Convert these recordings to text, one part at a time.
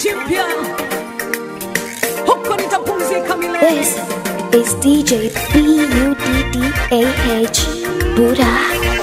taji mpya, huko nitapumzika milele. This is DJ B U D D A H Buddha.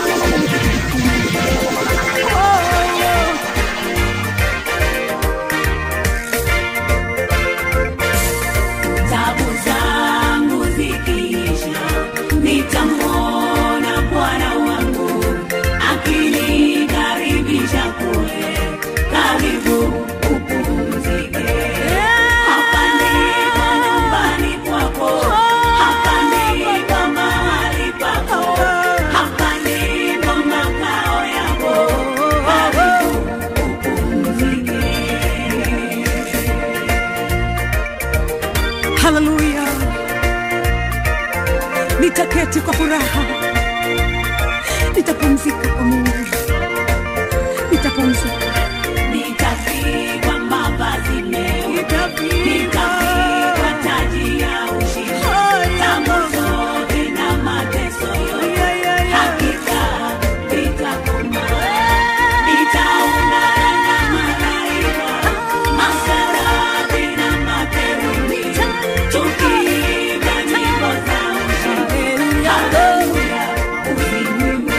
Tabu zangu zikiisha, nitamwona Bwana wangu akinikaribisha kule, karibu upumzike. Hapa ndipo nyumbani kwako, hapa ndipo mahali pako, hapa ndipo makao yako, karibu upumzike. Haleluya, nitaketi kwa furaha, nitapumzika kwa Mungu, nitapumzika. Nitavikwa mavazi meupe, nitavikwa taji ya ushindi, tabu zote na mateso yote, hakika vitakoma. Nitaungana na malaika, maserafi na makerubi, tukiimba nyimbo za ushindi. Haleluya, usinyime.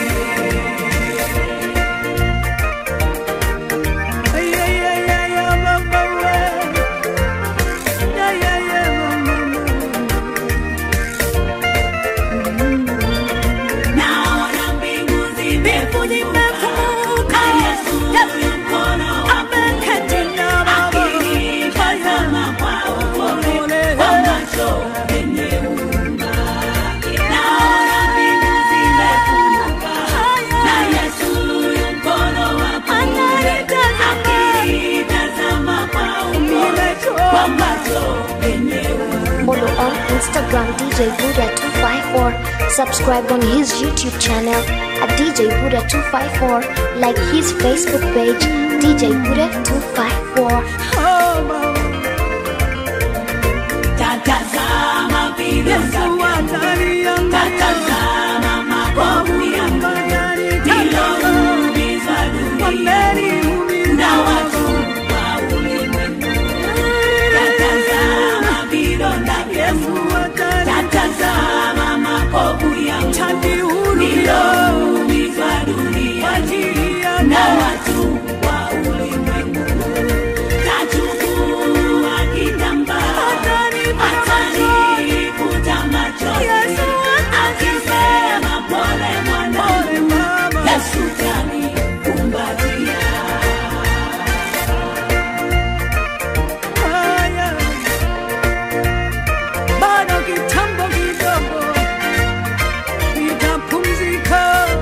Naona mbingu zimefunguka, Yesu mkono ameketi akinitazama kwa upole, kwa macho yenye huruma. Naona mbingu zimefunguka, na Yesu mkono wa kuume akinitazama kwa upole, kwa macho yenye huruma. Follow on Instagram DJ Buddha 254. Subscribe on his YouTube channel at DJ Buddha 254. Like his Facebook page DJ Buddha 254. Tatazama vidonda vyangu, tatazama makovu yangu, niloumizwa duniani na watu wa ulimwengu. Tatazama vidonda vyangu, tatazama makovu yangu, niloumizwa duniani na watu wa ulimwengu. Tachukua kitambaa atanikuta machoni, akisema pole mwanangu, Yesu kanikumbatia. Bado kitambo kidogo nitapumzika.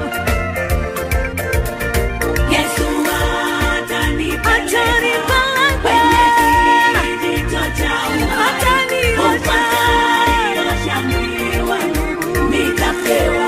Yesu atanipeleka kwenye kijito cha uhai, upataniosha mwili wangu, nitapewa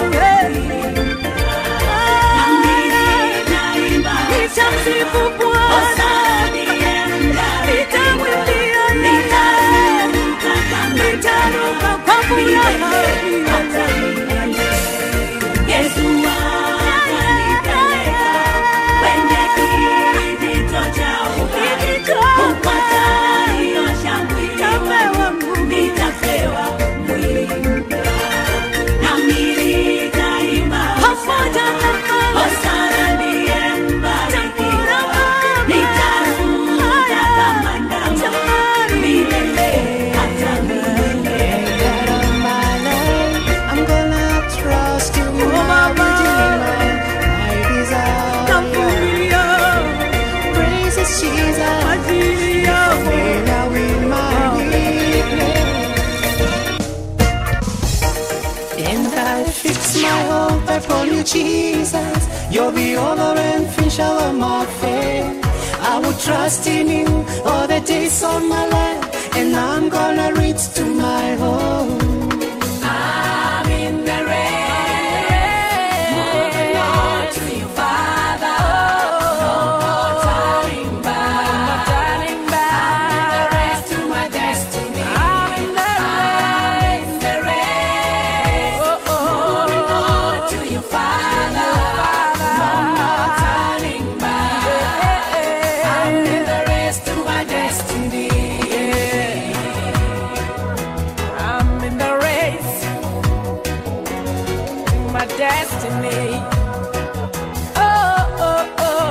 nami nitaimba Nitamsifu Bwana, Hosania ndani, nitamwimbia nitaruka kama nitaruka kwa furaha. hata milele. Yesu atanipeleka kwenye kijito cha uhai, upataniosha mwili wangu, nitapewa mwili mpya. Nami nitaimba Hosana ndiye mbarikiwa, nitaruka kama ndama milele hata milele. I'm gonna trust you, my Redeemer, my desire. Navumilia Praises Jesus, ajili yako. when now in my weakness. And I fix my hope upon you, Jesus. You're the author and finisher of my faith. I will trust in you all the days of my life, and I'm gonna reach to my home. I'm in the rain, moving on to you, Father. No more turning back. I'm in the race to my destiny. I'm in the rain, moving on to you, Father. No more turning back. I'm in the race to my my destiny. Oh, oh,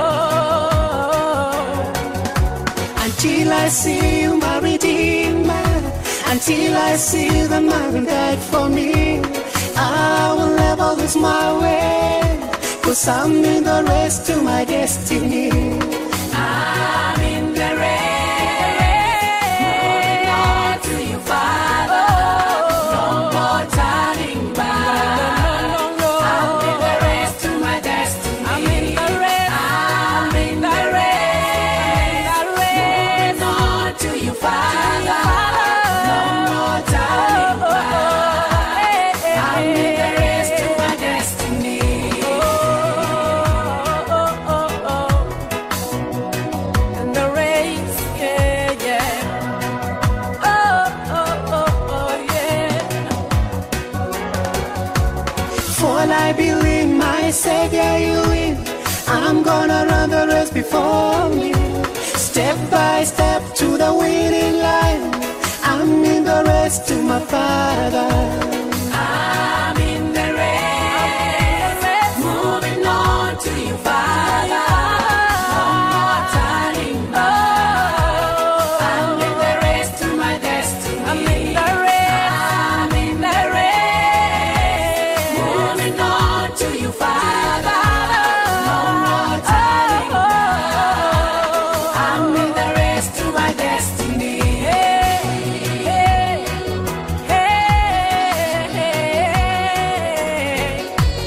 oh. Until I see you, my redeemer. Until I see the man who died for me. I will never lose my way. Cause I'm in the race to my destiny. I'm in the race. Moving on to you, Father. No more turning back. I'm in the race to my destiny. I'm in the race. I'm in the race. Moving on to you, Father. No more turning back. I'm in the race to my destiny. In the race, yeah, yeah. Oh, oh, oh, oh, yeah. For I believe my Savior you live. I'm gonna run the race before me. Step by step to the winning line. I'm in the race to my Father. I'm in the race, moving on to you, Father. No more turning back. I'm in the race to my destiny. I'm in the race. I'm in the race, moving on to you, Father. No more turning back. I'm in the race to my destiny. Hey, hey, hey.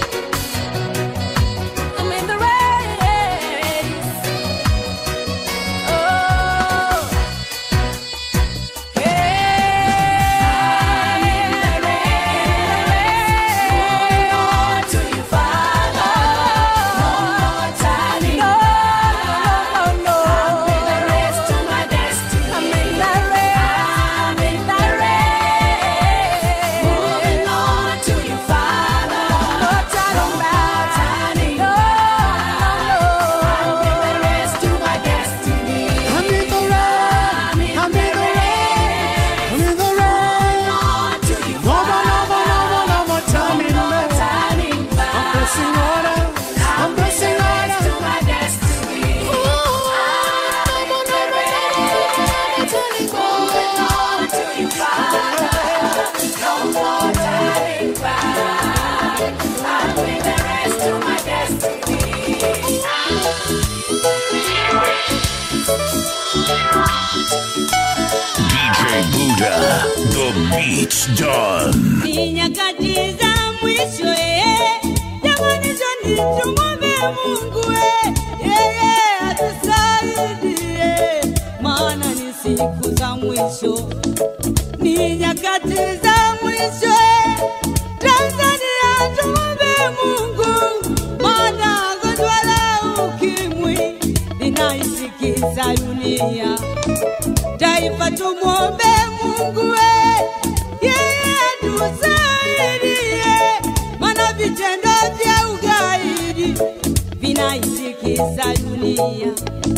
I'm in the race. Oh, yeah. I'm in the race. Moving on to you, Father. No more turning back. I'm in the race to my destiny. I'm in the race. I'm in the race. Moving on to you, Father. No turning back. I'm in the race to my destiny. I'm in the race. I'm in the race. I'm in the race. On to you, No more, no more, no more, no more turning back. turning I'm back. pressing order. I'm pressing order. to my destiny. I'm in the race. Moving on to you, Father. No more turning back. I'm in the race to my destiny. DJ Buddha, the beat's done. Ni nyakati za mwisho eh, jamani njoni tumwombe Mungu eh, yeye atusaidie, maana ni siku za mwisho, ni nyakati za mwisho eh, Tanzania tumwombe Mungu, maana gonjwa la ukimwi linaitikisa dunia taifa tumwombe Mungu we, yeye atusaidie, maana vitendo vya ugaidi vinaitikisa dunia.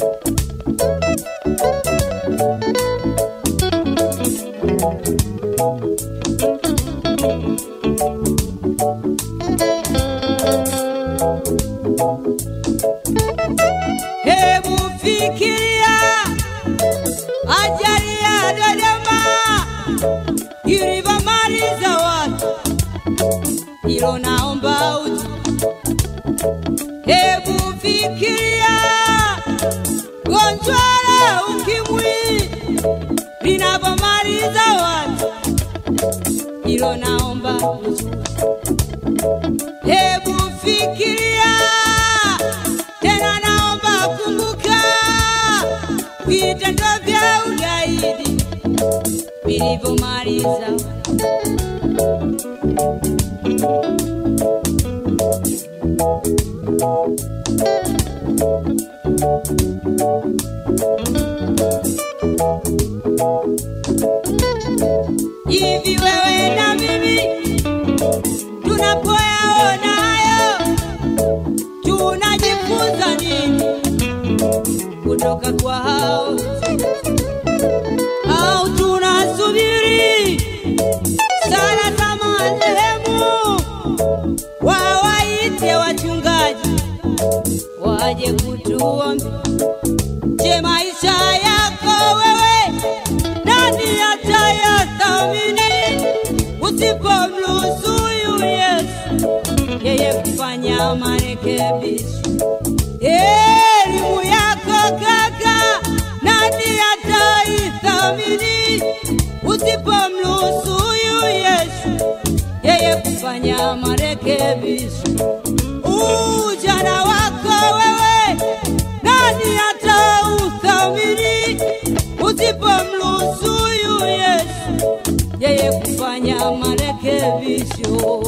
Hebu fikiria ajali ya Dodoma ilivyomaliza watu, hilo naomba uji. Hebu fikiria gonjwa la ukimwi linavyomaliza watu, hilo naomba uji. Hebu fikiria tena, naomba kumbuka vitendo vya ugaidi vilivyomaliza hivi. Wewe na mimi tunapoyaona hayo tunajifunza nini kutoka kwa hao au tunasubiri sala za marehemu wawaite wachungaji waje kutuombe. Je, maisha yako wewe nani atayathamini usipomruhusu huyu Yesu yeye kufanya marekebisho? Elimu yako kaka, nani ataithamini usipomruhusu huyu Yesu yeye kufanya marekebisho? Ujana wako wewe, nani atauthamini usipomruhusu huyu Yesu yeye kufanya marekebisho?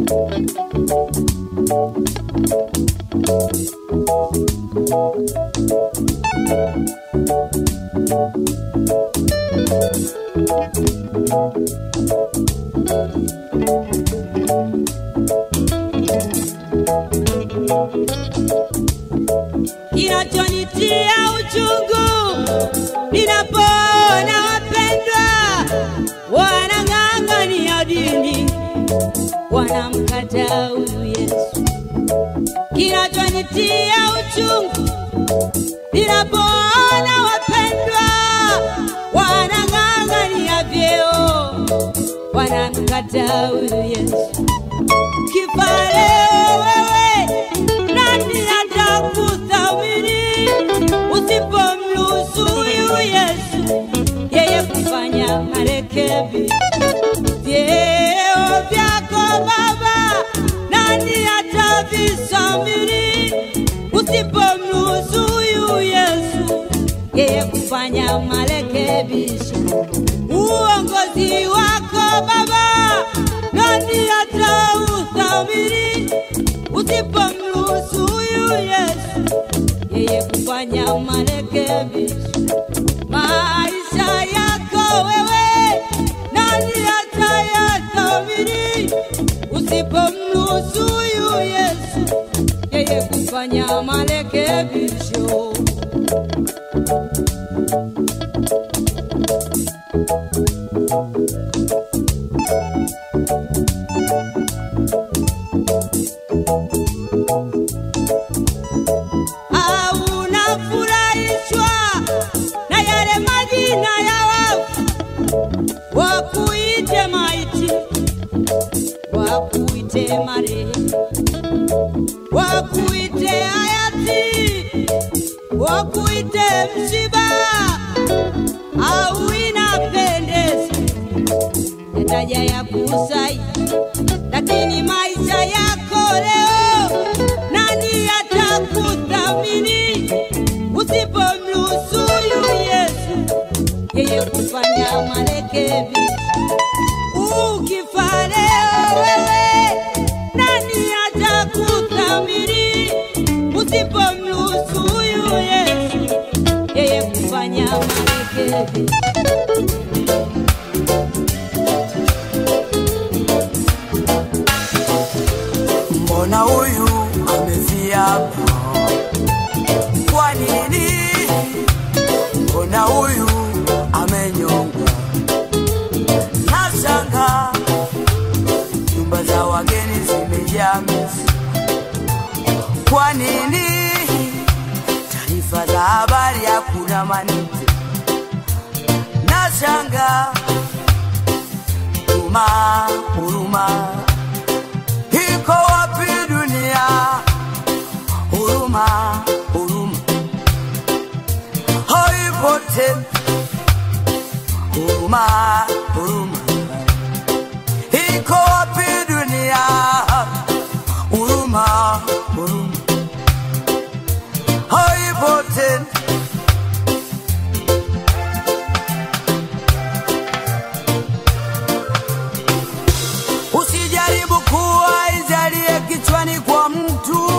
kinachonitia uchungu ninapoona wapendwa wanang'ang'ania dini wanamkataa huyu Yesu. Kinachonitia uchungu ninapoona wapendwa wanang'ang'ania vyeo wanamkataa huyu Yesu. Kifa leo wewe, nani atakuthamini usipomruhusu huyu Yesu yeye kufanya marekebisho? Vyeo vyako Baba, nani atavisamini usipomruhusu huyu Yesu yeye kufanya marekebisho? Uongozi wako Baba, nani atauthamini usipomruhusu huyu Yesu yeye kufanya marekebisho? Maisha yako wewe, nani atayathamini usipomruhusu huyu Yesu yeye kufanya marekebisho? au unafurahishwa na yale majina ya wafu, wakuite maiti, wakuite marehemu, wakuite hayati, wakuite msiba, au inapendeza yataja ya kusai, lakini maisha yako leo nani atakuthamini usipomruhusu huyu Yesu yeye kufanya marekebisho? Ukifa leo wewe, nani atakuthamini usipomruhusu huyu Yesu yeye kufanya marekebisho? mbona huyu amefia hapa? Kwa nini? Mbona huyu amenyongwa? Nashanga nyumba za wageni zimejaa mizi. Kwa nini? Taarifa za habari hakuna manite. Nashanga huruma, huruma iko wapi dunia? Huruma, huruma haipo tena. Huruma, huruma iko wapi dunia? Huruma, huruma haipo tena. Usijaribu kuwa izalie kichwani kwa mtu,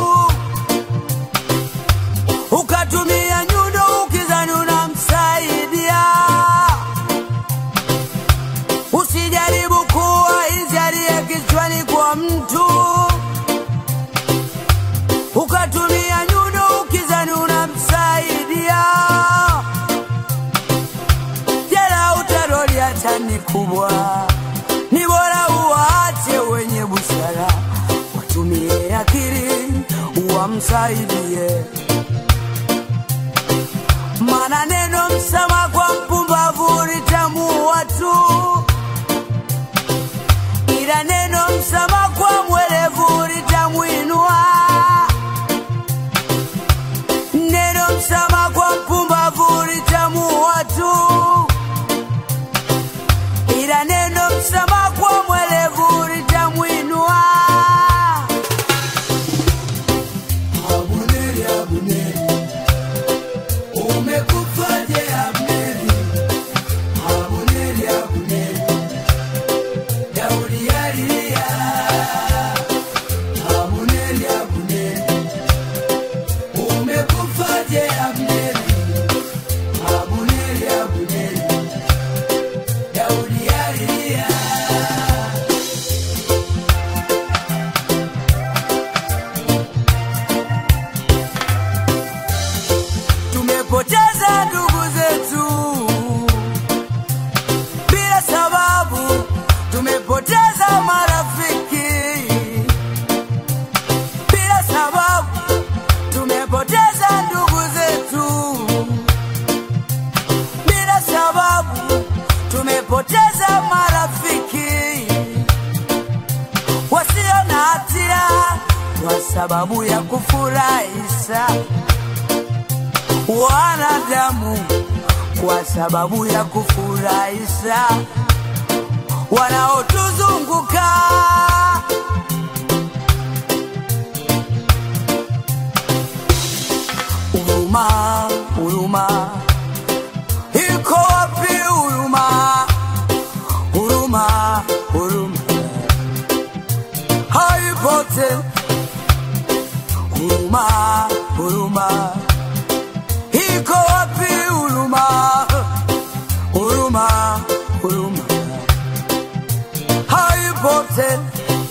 ukatumia nyundo ukizani unamsaidia. Usijaribu kuwa izalie kichwani kwa mtu, ukatumia nyundo ukizani unamsaidia. Jela utaroli hata ni kubwa, ni bora uwaache wenye busara watumie akili wamsaidie, maana neno msema kwa mpumbavu litamuua tu, ila neno msema kwa mwerevu litamwinua. Neno msema kwa mpumbavu litamuua tu, ila neno msema kwa mwerevu litamwinua. Abuneri, Abuneri, umekufaje Abneri? Abuneri, Abuneri, Daudi alilia. Abuneri, Abuneri, umekufaje Abneri? Abuneri, Abuneri, Daudi alilia. tumepoteza ndugu zetu bila sababu, tumepoteza marafiki bila sababu, tumepoteza ndugu zetu bila sababu, tumepoteza marafiki wasio na hatia kwa sababu ya kufurahisha wanadamu kwa sababu ya kufurahisha wanaotuzunguka. Huruma, huruma, iko wapi huruma? Huruma, huruma, haipo tena. Huruma, huruma iko wapi huruma? Huruma, huruma haipo tena.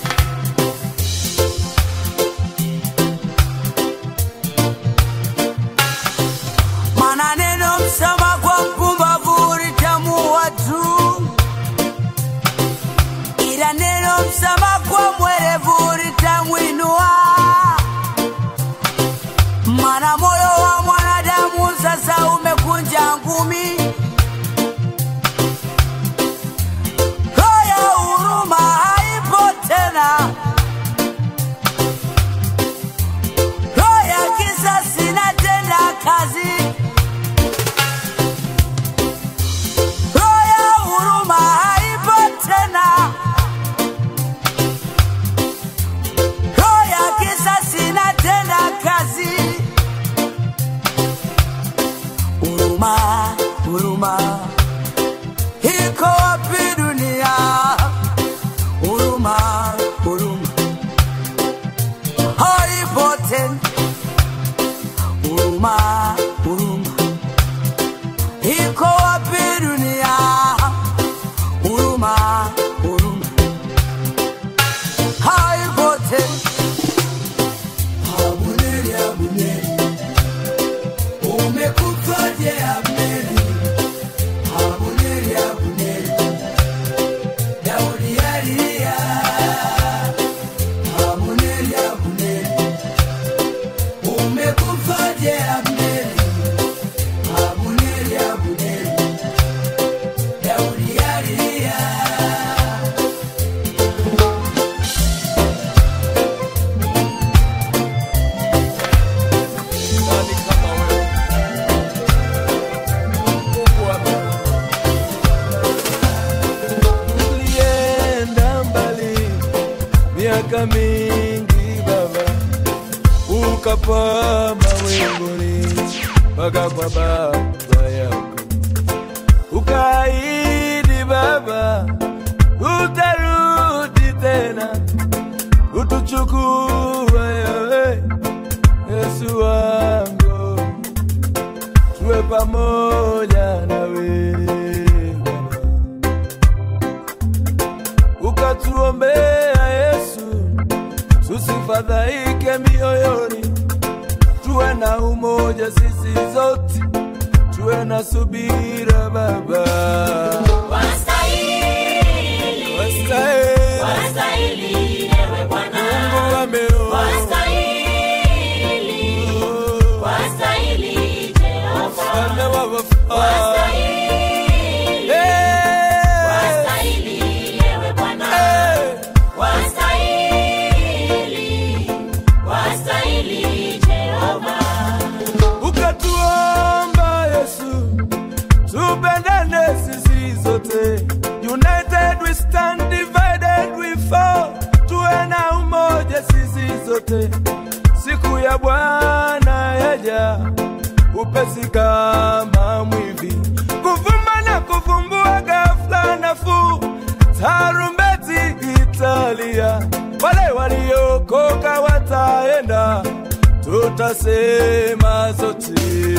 Maana neno msema kwa mpumbavu litamuua tu, ila neno msema kwa mwerevu litamwinua maana moyo wa mwanadamu sasa umekunja ngumi. Roho ya huruma haipo tena, roho ya kisasi inatenda kazi. Roho ya huruma haipo tena, roho ya kisasi inatenda kazi. huruma, huruma iko wapi dunia? Huruma, huruma haipo tena. Huruma, huruma iko wapi dunia? Huruma, huruma haipo tena. Abuneri, Abuneri, umekufaje Abneri? Abuneri, Abuneri, Daudi alilia. Abuneri, Abuneri, umekufaje Abneri? Abuneri, Abuneri, Daudi alilia. Nani kama wewe? Mungu wa mbinguni. Ulienda mbali miaka mingi Baba, ukapaa mawinguni mpaka kwa baba yako, ukaahidi Baba utarudi tena utuchukue wewe Yesu wangu, tuwe pamoja nawe Baba. Ukatuombea Yesu, tusifadhaike mioyoni, tuwe na umoja sisi zote, tuwe na subira Baba. Wastahili, Wastahili wastahili ewe Bwana, Mungu wa mbinguni. siku ya Bwana yaja upesi kama mwivi, kuvuma na kuvumbua ghafla nafuu, tarumbeti italia, wale waliokoka wataenda, tutasema zote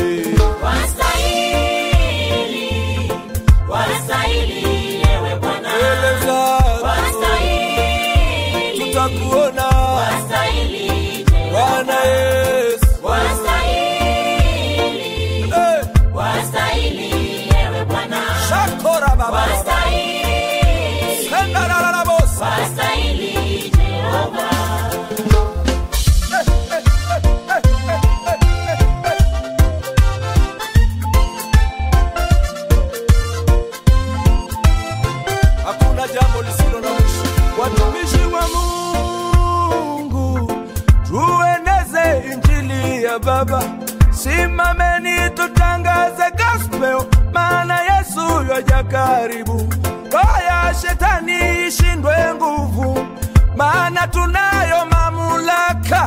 Wastahili, wastahili ewe Bwana. mbele zako Wastahili, tutakuona wastahili Jehova. Bwana Yesu. Wastahili, Eh, wastahili ewe Bwana. shakora baba. Wastahili, Senda la la la bosa. wastahili Jehova. hakuna jambo lisilo na mwisho. Watumishi wa Mungu, tueneze injili ya Baba, simameni tutangaze gospel, maana Yesu yaja karibu. Haya, shetani ishindwe nguvu, maana tunayo mamlaka,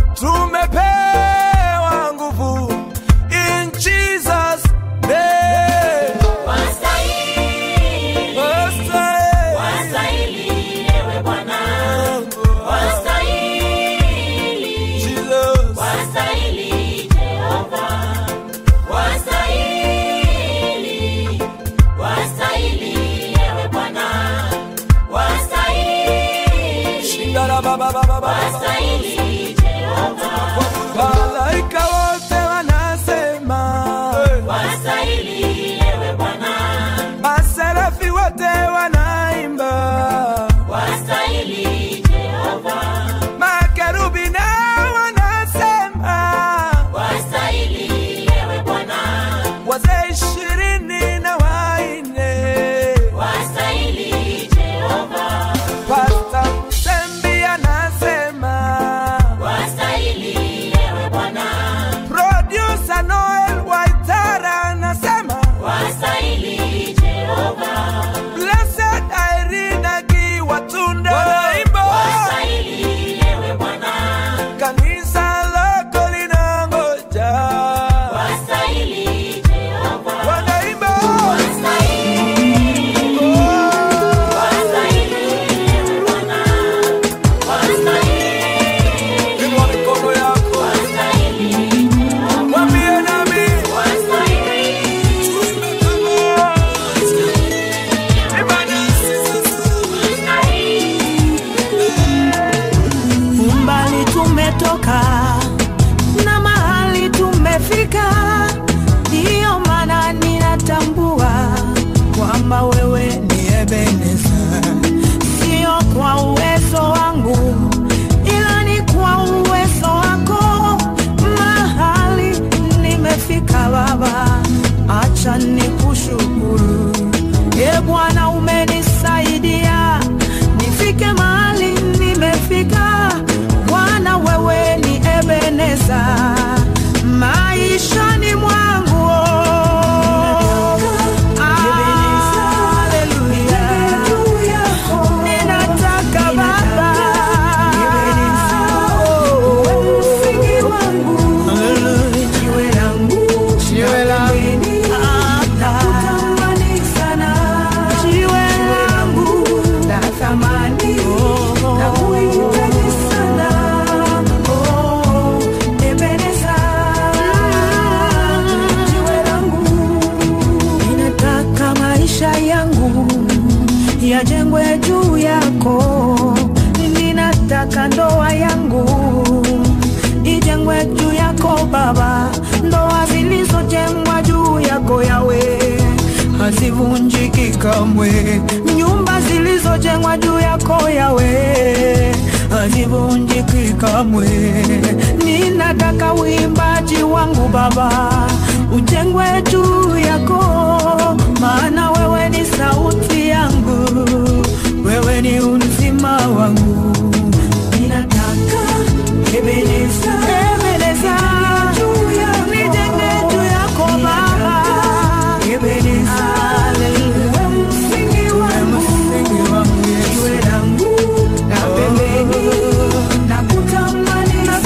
tumepewa nguvu in Jesus name. Wastahili, Wastahili. wastahili ewe Bwana. Wastahili, Jesus. wastahili Jehova. Wastahili, wastahili ewe Bwana. Wastahili, Shindara baba baba baba. wastahili Jehova. Malaika wote wanasema, Wastahili ewe Bwana. maserafi wote wanaimba, Wastahili Jehova. makerubi nao wanasema, Wastahili ewe Bwana. wazee ishirini na waine, Wastahili Jehova. Pasta Msembi anasema, Wastahili ewe Bwana. producer Noel Waitara anasema, Wastahili Jehova. blessed Irene Akiwatunda wanaimba Wastahili ewe Bwana. kanisa lako linangoja Wastahili Jehova. wanaimba Wastahili ewe Bwana. Wastahili, inua mikono yako wastahili, mwambie nami wastahili. tuimbe kama ibanasi umbali tumetoka na mahali tumefika, ndiyo maana ninatambua kwamba wewe ni Ebeneza, sio kwa uwezo wangu, ila ni kwa uwezo wako. Mahali nimefika Baba, acha nikushukuru. E Bwana, umenisaidia nifike mahali nimefika. Bwana, wewe ni Ebeneza maishani mwangu. Haleluya. Ninataka Baba uwe msingi wangu, jiwe langu, jiwe langu, nakutamani sana, jiwe langu la thamani, nakuhitaji sana, oh, Ebeneza, jiwe langu ninataka maisha yangu yajengwe juu yako, ninataka ndoa yangu ijengwe juu yako Baba, ndoa zilizojengwa juu yako yawe hazivunjiki kamwe, nyumba zilizojengwa juu yako yawe hazivunjiki kamwe. Ninataka uimbaji wangu Baba ujengwe juu yako, maana wewe ni sauti yangu, wewe ni uzima wangu. Ninataka Ebeneza, Ebeneza, nijenge juu yako Baba, Ebeneza, uwe msingi wangu, jiwe langu la pembeni, nakutamani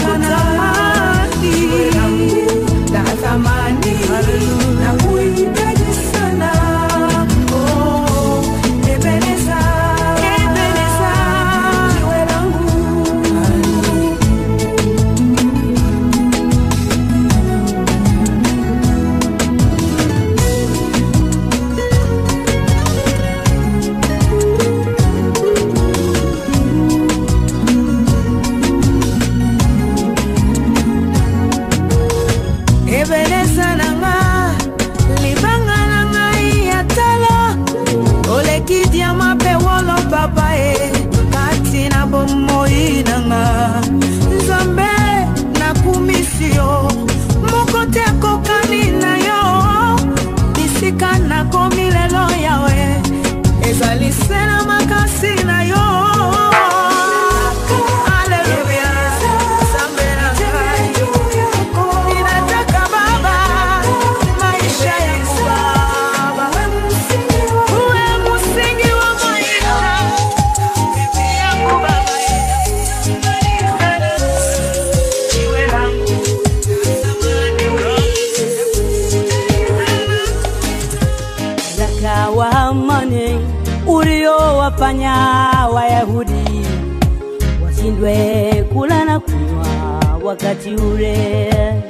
wakati ule.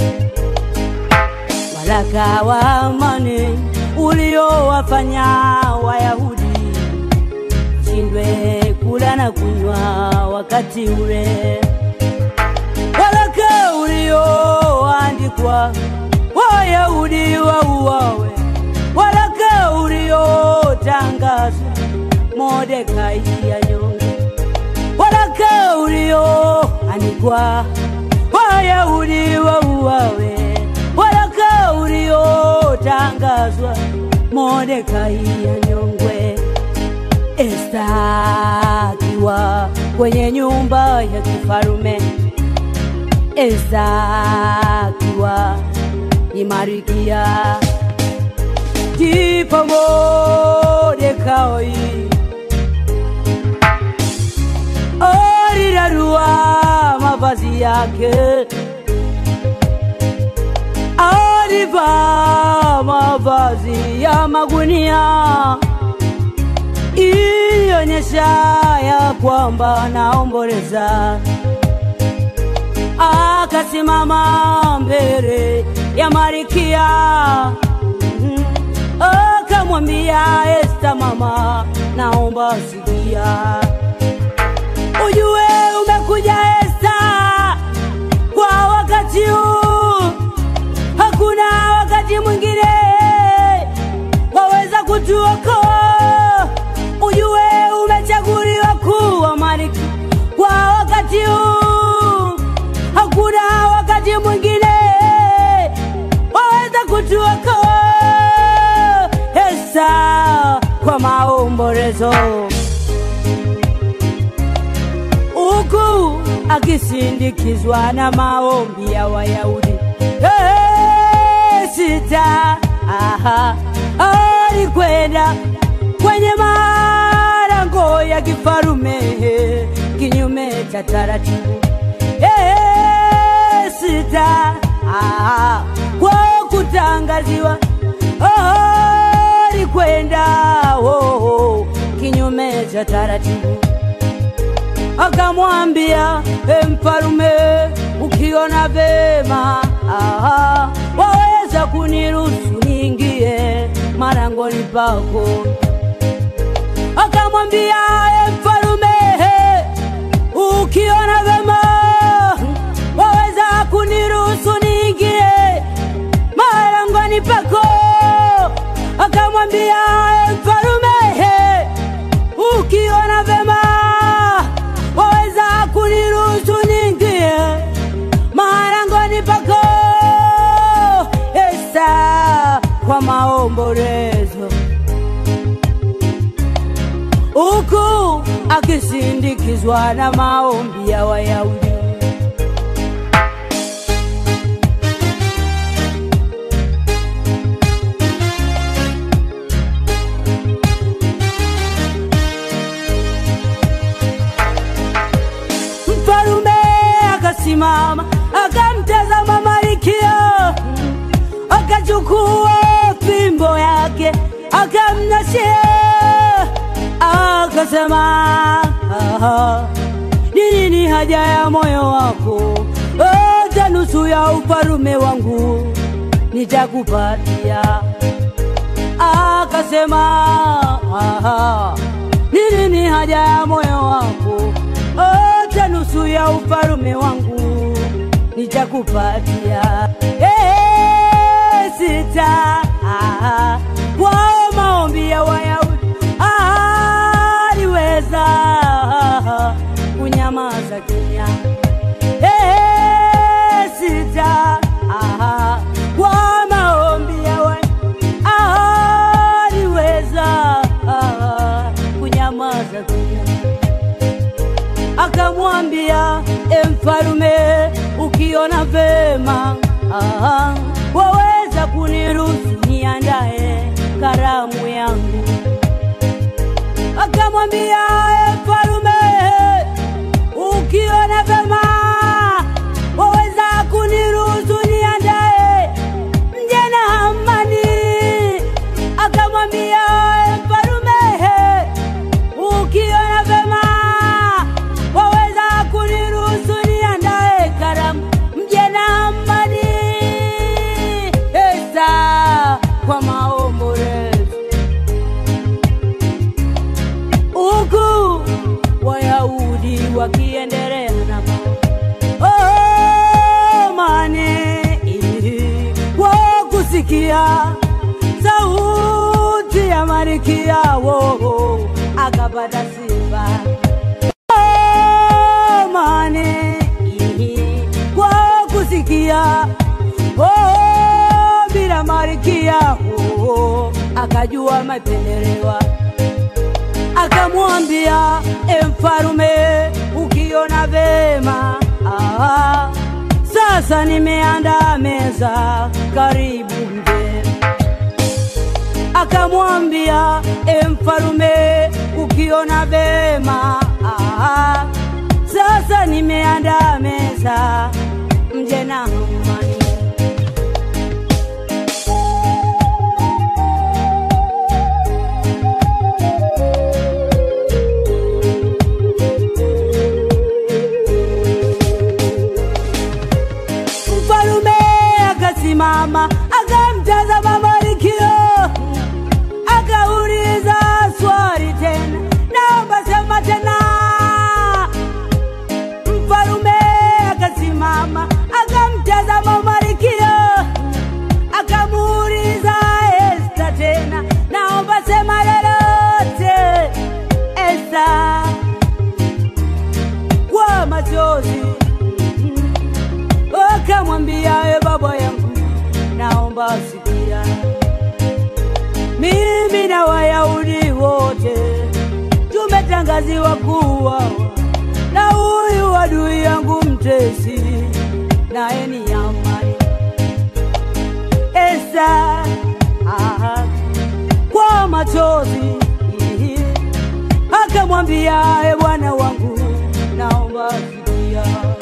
Waraka wa amani uliowafanya Wayahudi shindwe kula na kunywa wakati ule. Waraka ulioandikwa Wayahudi wauawe, waraka uliotangazwa Mordekai anyongwe, waraka ulioandikwa Wayahudi wauawe, waraka uliotangazwa Mordekai anyongwe. Esta akiwa kwenye nyumba ya kifarume, Esta akiwa ni Marikia, ndipo Mordekai alirarua mavazi yake, alivaa mavazi ya magunia ilionyesha ya kwamba anaomboleza. Akasimama mbele ya Marikia, Mhm. akamwambia Esta, mama, naomba sikia, ujue umekuja Esta kwa wakati huu, hakuna wakati mwingine waweza kutuokoa. Ujue umechaguliwa kuwa malkia kwa wakati huu, hakuna wakati mwingine waweza kutuokoa. Esta kwa maombolezo huku akisindikizwa na maombi ya Wayahudi. Hey, sita aha, alikwenda kwenye malango ya kifarume kinyume cha taratibu. Hey, sita aha, kwa kutangaziwa oh, alikwenda oh, oh, kinyume cha taratibu akamwambia e mfalume, ukiona vema aha, waweza kuniruhusu niingie marangoni pako. Akamwambia e mfalume, ukiona vema waweza kuniruhusu niingie marangoni pako. Akamwambia e mfalume, ukiona vema waweza kuniruhusu niingie marangoni pako. Esta kwa maombolezo, huku akisindikizwa na maombi ya Wayahudi. Mfalume akasimama akamtazama Malkia, akachukua fimbo yake akamnashia, akasema "Aha, ni nini haja ya moyo wako? Hata nusu ya ufalume wangu nitakupatia. Akasema "Aha, ni nini haja ya moyo wako? Hata nusu ya ufalume wangu nitakupatia. Eh, sita ah, kwa maombi ya Wayahudi aliweza kunyamaza kimya. Eh, sita ah, kwa maombi ya Wayahudi aliweza kunyamaza kimya akamwambia e mfalume, ukiona vema aha, waweza kuniruhusu niandae karamu yangu. Akamwambia e mfalume, ukiona vema waweza kuniruhusu niandae mje na amani. Akamwambia e mfalume, ukiona vema waweza kuniruhusu niandae karamu kusikia sauti ya marikia wo akapata sifa amani kwa kusikia oh, bila marikia oh, akajua mapendelewa akamwambia e mfarume ukiona vema ah, sasa nimeandaa meza karibu mgeni akamwambia e mfarume ukiona vema ah, sasa nimeandaa meza mje na amani mfalume akasimama akamtazama Marikio akauliza swali tena, naomba sema tena. Mfalume akasimama akamtazama Marikio akamuuliza Esta tena, naomba sema lolote Esta kwa machozi akamwambia e baba yangu, naomba sikia, mimi na Wayahudi wote tumetangaziwa kuwa na huyu adui yangu mtesi, naye ni Hamani. Esta aha, kwa machozi akamwambia e bwana wangu, naomba sikia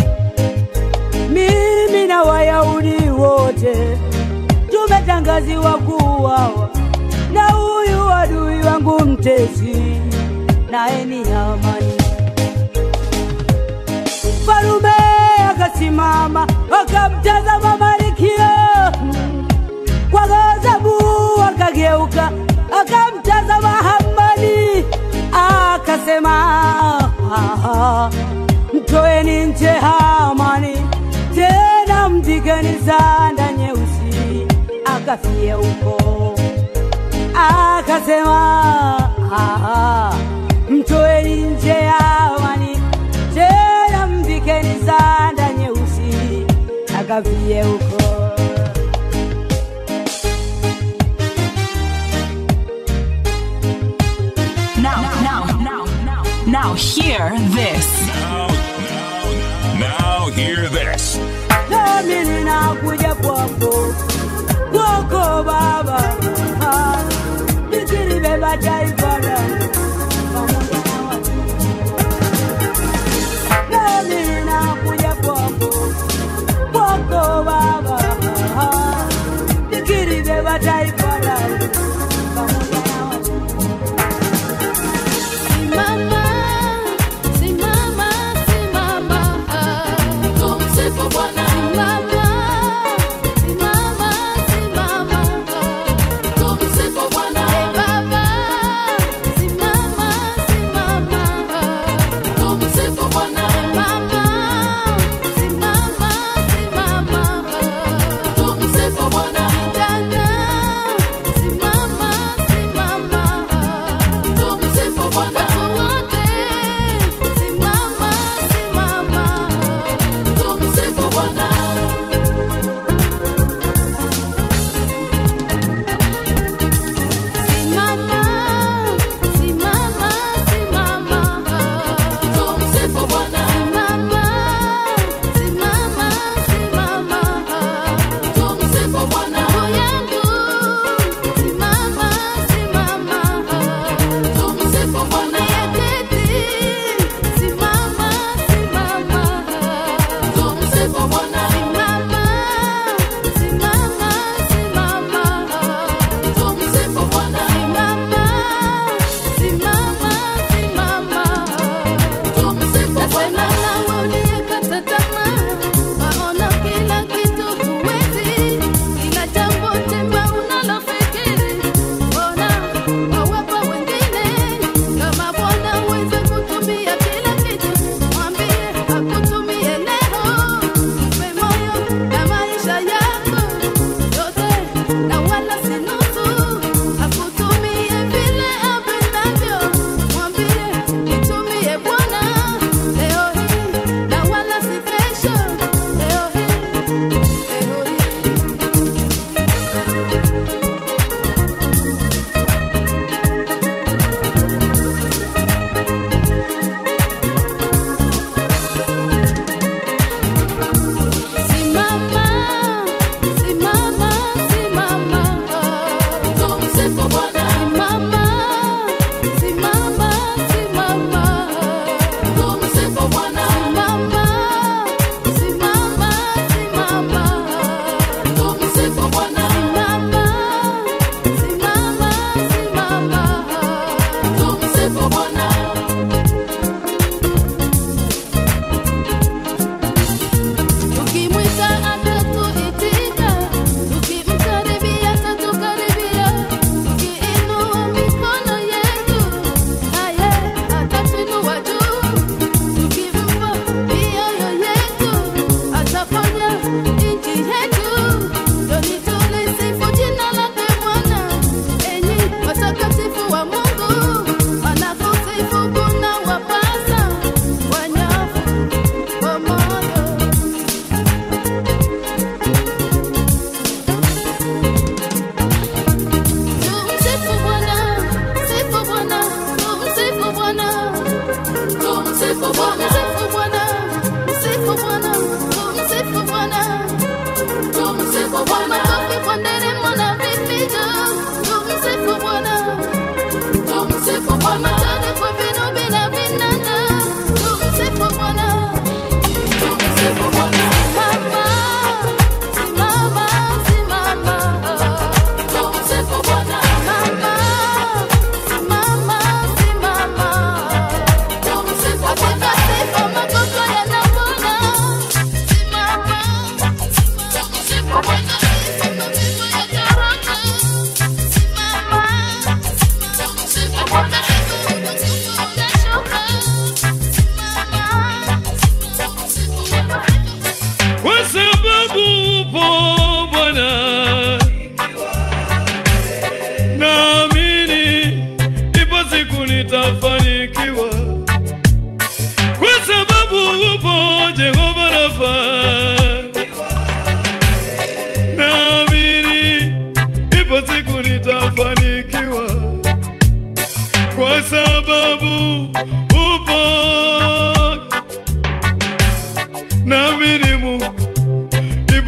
mimi na Wayahudi wote tumetangaziwa kuuawa na huyu adui wangu mtesi, naye ni Hamani. Mfalume akasimama akamtazama Malkia kwa ghadhabu, akageuka akamtazama Hamani akasema, "Ah, mtoeni nje Hamani, tena mvikeni sanda nyeusi, akafie huko." Akasema, "Ah, mtoeni nje Hamani, tena mvikeni sanda nyeusi, akafie huko." Now, now, now, now, now, hear this. Now, now, now hear this. nami ninakuja kwako kwako Baba, Ah, nikilibeba taifa langu pamoja na watu. Nami ninakuja kwako kwako Baba, Ah, nikilibeba taifa langu pamoja na watu. Simama, simama, simama. Tumsifu Bwana. Simama, simama, simama. Tumsifu Bwana. Ee Baba, simama, simama. Tumsifu Bwana. Ee Baba, simama, simama. Tumsifu Bwana. Dada, simama,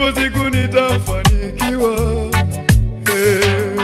ipo siku nitafanikiwa. Eh.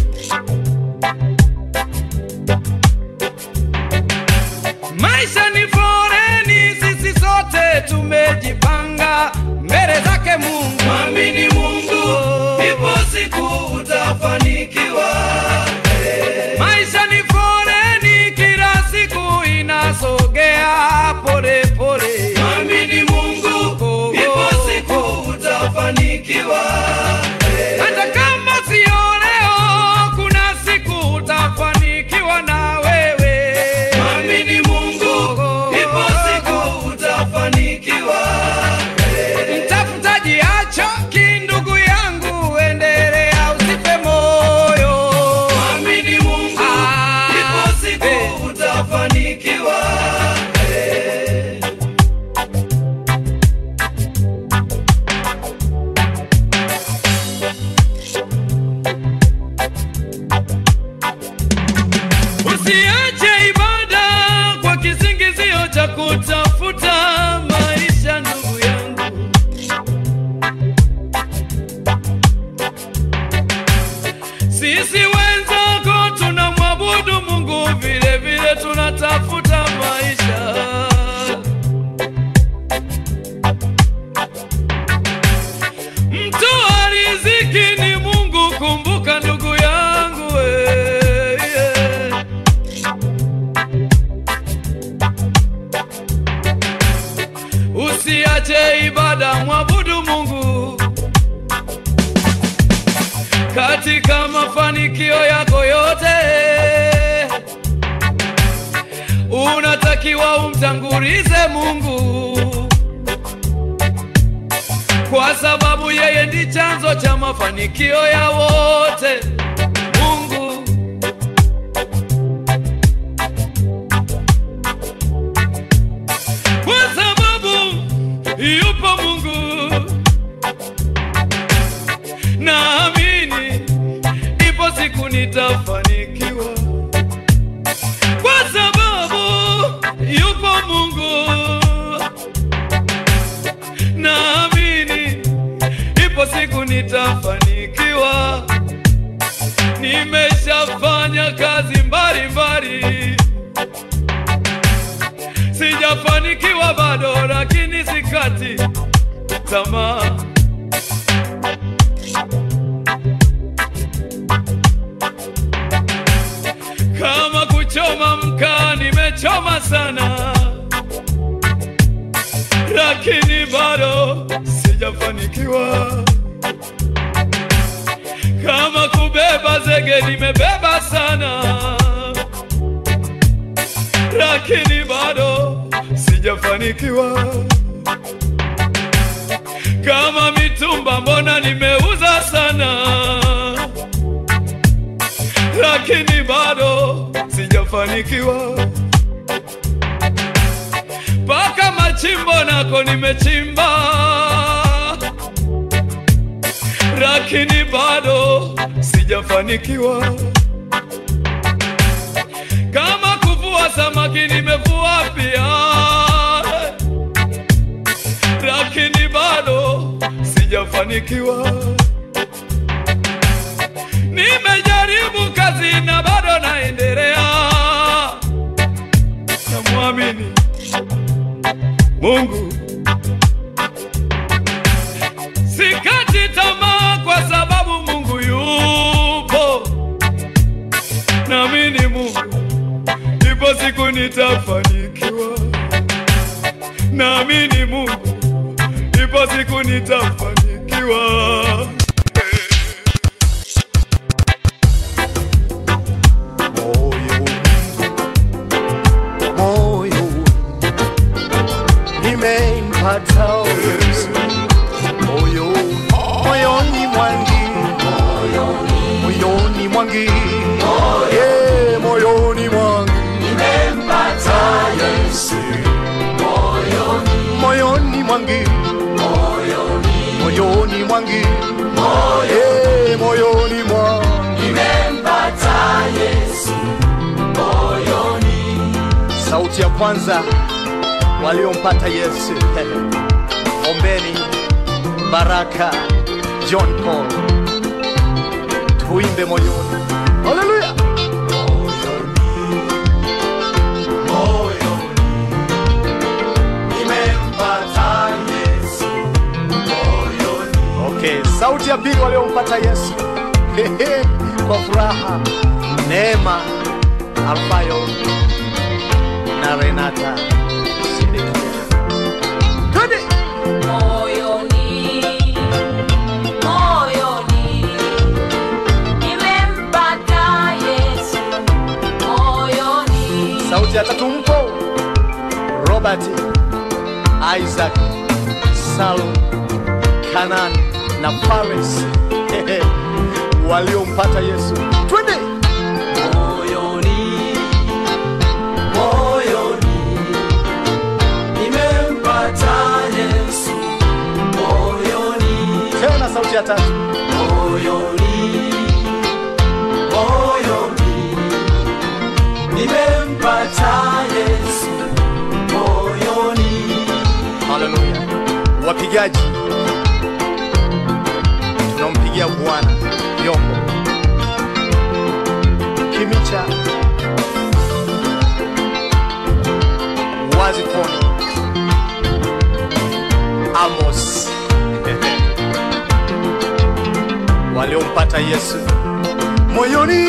Maisha ni foreni, sisi sote tumejipanga mbele zake Mungu. Mwamini Mungu, ipo siku utafanikiwa. Maisha ni foreni, kila siku inasogea pole pole. Mwamini Mungu, ipo siku utafanikiwa. Hata kama sio leo, kuna siku utafanikiwa na wewe. Mwamini Mungu, ipo siku utafanikiwa. Mtafutaji achoki, ndugu yangu, endelea, usife moyo. Mwamini Mungu, ipo siku utafanikiwa. Usiache ibada kwa kisingizio cha kutafuta maisha, ndugu yangu. Sisi wenzako tunamwabudu Mungu, vile vile tunatafuta maisha. Mtoa riziki ni Mungu, kumbuka ndugu yangu eh, yeah. Usiache ibada, mwabudu Mungu katika mafanikio yako yote. Unatakiwa umtangulize Mungu kwa sababu yeye ndi chanzo cha mafanikio ya wote. Mungu kwa sababu yupo Mungu, naamini ipo siku nitafanikiwa, kwa sababu yupo Mungu, naamini ipo siku nitafanikiwa. Nimeshafanya kazi mbalimbali sijafanikiwa bado, lakini sikati tamaa. Kama kuchoma mkaa, nimechoma sana, lakini bado sijafanikiwa. Kama kubeba zege, nimebeba sana lakini bado sijafanikiwa. Kama mitumba, mbona nimeuza sana, lakini bado sijafanikiwa. Mpaka machimbo nako nimechimba, lakini bado sijafanikiwa kama kuvua samaki nimevua pia, lakini bado sijafanikiwa. Nimejaribu kazi na bado naendelea, namwamini Mungu, sikati tamaa kwa sababu Mungu yupo, naamini Mungu ipo siku nitafanikiwa, naamini Mungu, ipo siku nitafanikiwa. moyo nimempata Yesu moyo moyoni mwangi moyoni mwangi Yeah, moyoni mwangi nimempata Yesu moyoni mwangi moyoni mwangi Yeah, moyoni mwangi nimempata Yesu sauti ya kwanza waliompata Yesu. Ombeni Baraka, John Paul, tuimbe moyoni. Haleluya! Okay, sauti ya pili waliompata Yesu Hehe, kwa furaha, Neema Alfayo na Renata Sedekia. Twende! Moyoni, moyoni, nimempata Yesu. Moyoni, Sauti ya tatu mpo Robert, Isaac, Salum, Kanan na Paris Hehe, waliompata Yesu. Twende! moyoni, moyoni, nimempata Yesu. Moyoni, Tena sauti ya tatu. moyoni, moyoni, nimempata Yesu. Moyoni, Haleluya. Wapigaji, tunampigia Bwana vyombo. Kimicha, Wazifoni, Amos waliompata Yesu moyoni.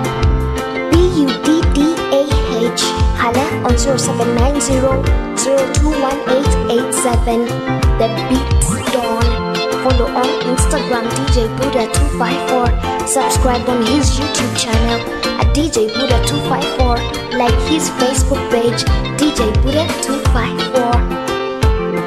B-U-D-D-A-H. Hala on 0790-021887. The Beat Dawn. Follow on Instagram DJ Buddha254. Subscribe on his YouTube channel at DJ Buddha254. Like his Facebook page DJ Buddha254.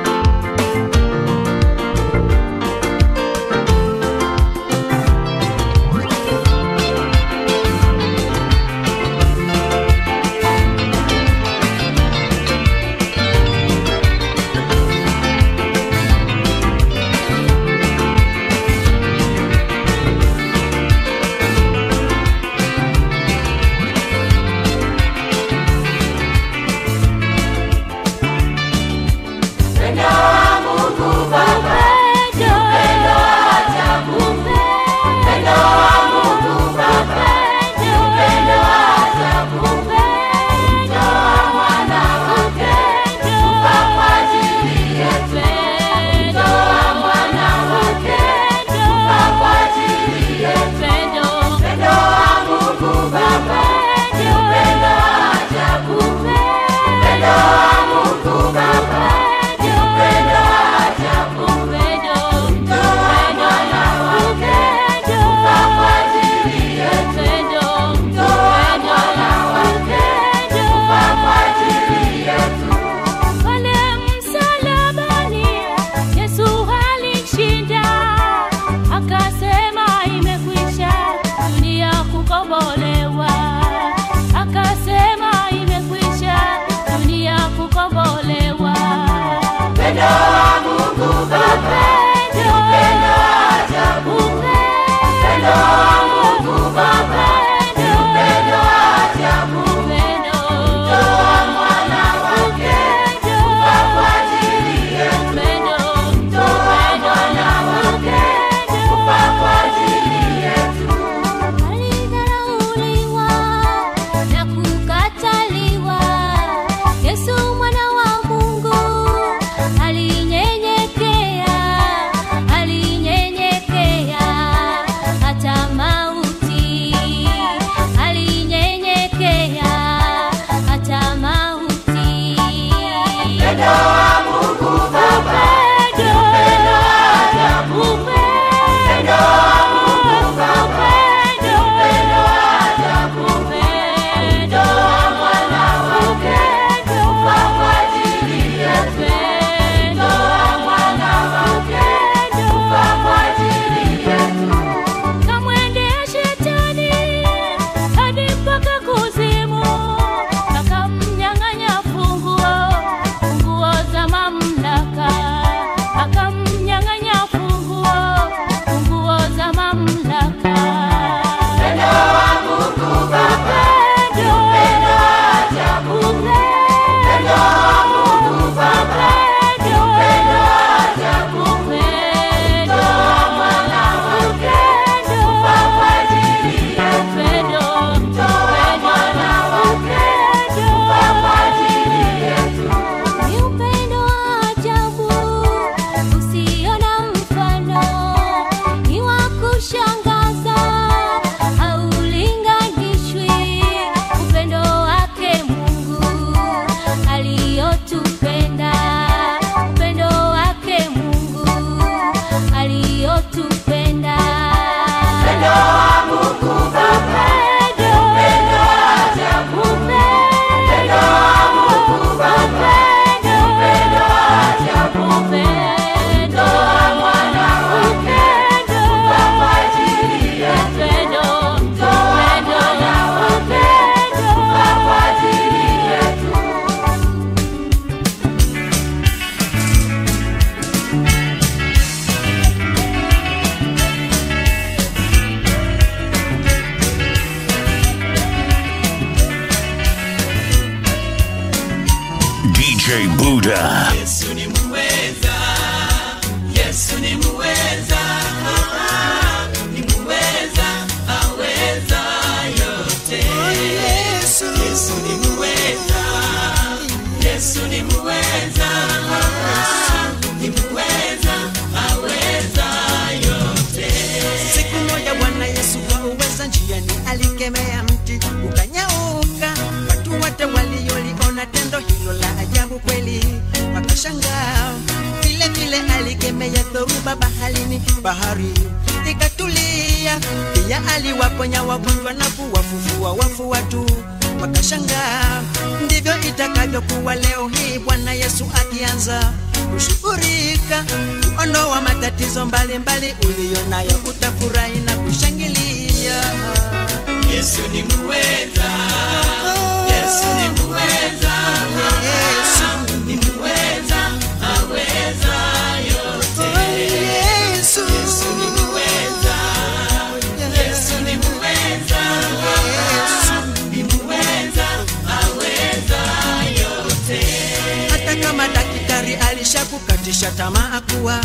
alivyotupenda. Upendo wa Mungu Baba, upendo wa ajabu. Upendo wa Mungu Baba, upendo wa ajabu. Upendo wa Mwana wake, kufa kwa ajili yetu. Upendo wa Mwana wake, kufa kwa ajili yetu. DJ Buddha. Yesu ni muweza, Yesu ni muweza, ah, ni muweza, aweza yote. Yesu, Yesu ni muweza, Yesu ni muweza, ah, ni muweza, aweza yote. Siku moja Bwana Yesu kwa uweza njiani alikemea mti ukanyauka. Watu wote walioliona tendo hilo la ajabu kweli wakashangaa. Vile vile alikemea dhoruba baharini, bahari ikatulia. Pia aliwaponya wagonjwa na kuwafufua wafu watu wakashangaa. Ndivyo itakavyokuwa leo hii Bwana Yesu akianza kushughulika kuondoa matatizo mbalimbali uliyo nayo, utafurahi na kushangilia. Yesu ni muweza, Yesu ni muweza, Yesu ni muweza, aweza yote. Yesu, Yesu ni muweza, Yesu ni muweza, Yesu ni muweza, aweza yote. Hata kama daktari alishakukatisha tamaa kuwa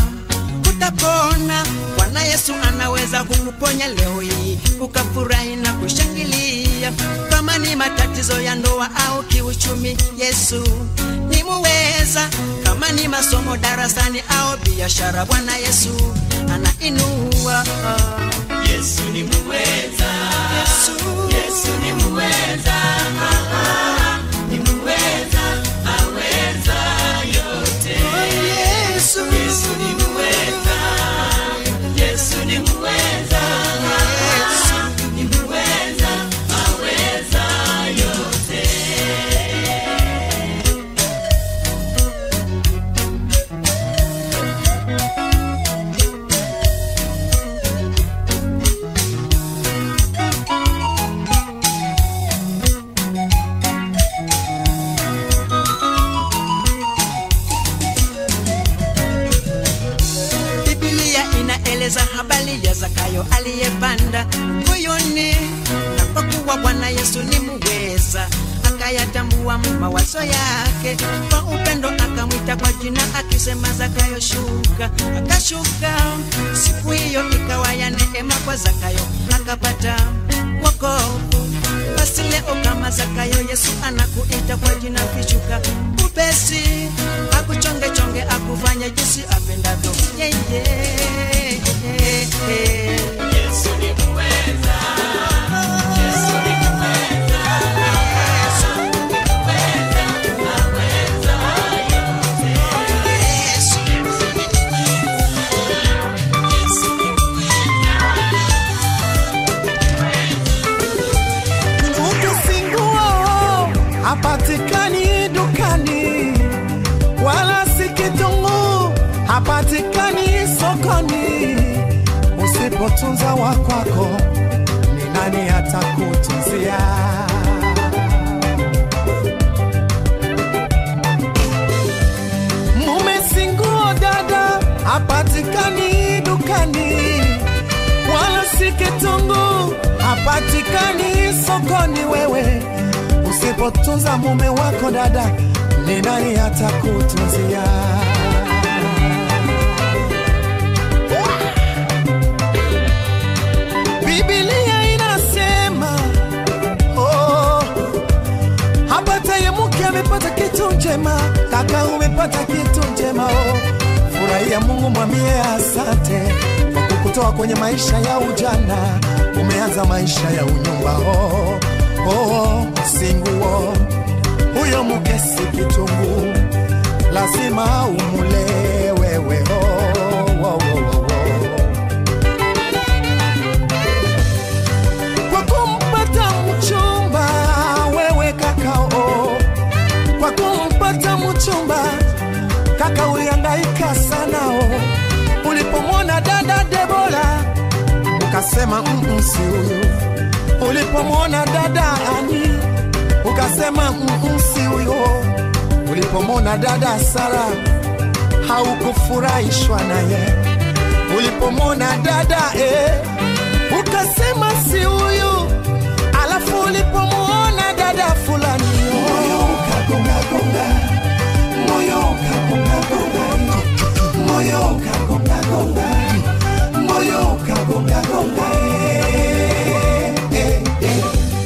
utapona, Bwana Yesu anaweza kukuponya leo hii ukafurahi na kushangilia. Kama ni matatizo ya ndoa au kiuchumi, Yesu ni muweza. Kama ni masomo darasani au biashara, Bwana Yesu anainua. Yesu ni muweza, Yesu, Yesu ni muweza, ah, ah, ni muweza, aweza yote. Yesu, Yesu ni muweza, Yesu ni muweza, Yesu ni muweza, aweza yote. Biblia inaeleza habari ya Zakayo aliyepanda moyoni, na kwa kuwa Bwana Yesu ni muweza, akayatambua mawazo yake, kwa upendo akamwita kwa jina akisema, Zakayo shuka. Akashuka, siku hiyo ikawa ya neema kwa Zakayo, akapata wokovu. Basi leo kama Zakayo, Yesu anakuita kwa jina, kishuka upesi, akuchonge chonge, akufanye jinsi apendavyo yeye. Yesu ni muweza, Yesu ni muweza, Yesu ni muweza, aweza yote. Yesu ni Ukisinguo hapatikani dukani, wala si kitunguu hapatikani sokoni. Usipotunza wa kwako, ni nani atakutunzia? Mume singuo dada hapatikani dukani, wala si kitunguu hapatikani sokoni. Wewe usipotunza mume wako dada, ni nani atakutunzia? Biblia inasema oh, hapataye mke amepata kitu njema, kaka umepata kitu njema oh. Furahia Mungu, mwambie asante kwa kukutoa kwenye maisha ya ujana, umeanza maisha ya unyumba oh, oh, singuo huyo mke si kitunguu, lazima umule wewe oh, oh, oh, oh, oh. ukasema "Mm, si huyu. Ulipomwona dada Ani ukasema "Mm, si huyo. Ulipomwona dada Sara haukufurahishwa naye. Ulipomwona dada eh, ukasema si huyu. Alafu ulipomwona dada fulani moyo ukagonga gonga, moyo ukagonga gonga, moyo ukagonga gonga, moyo ukagonga gonga. eh, eh, eh.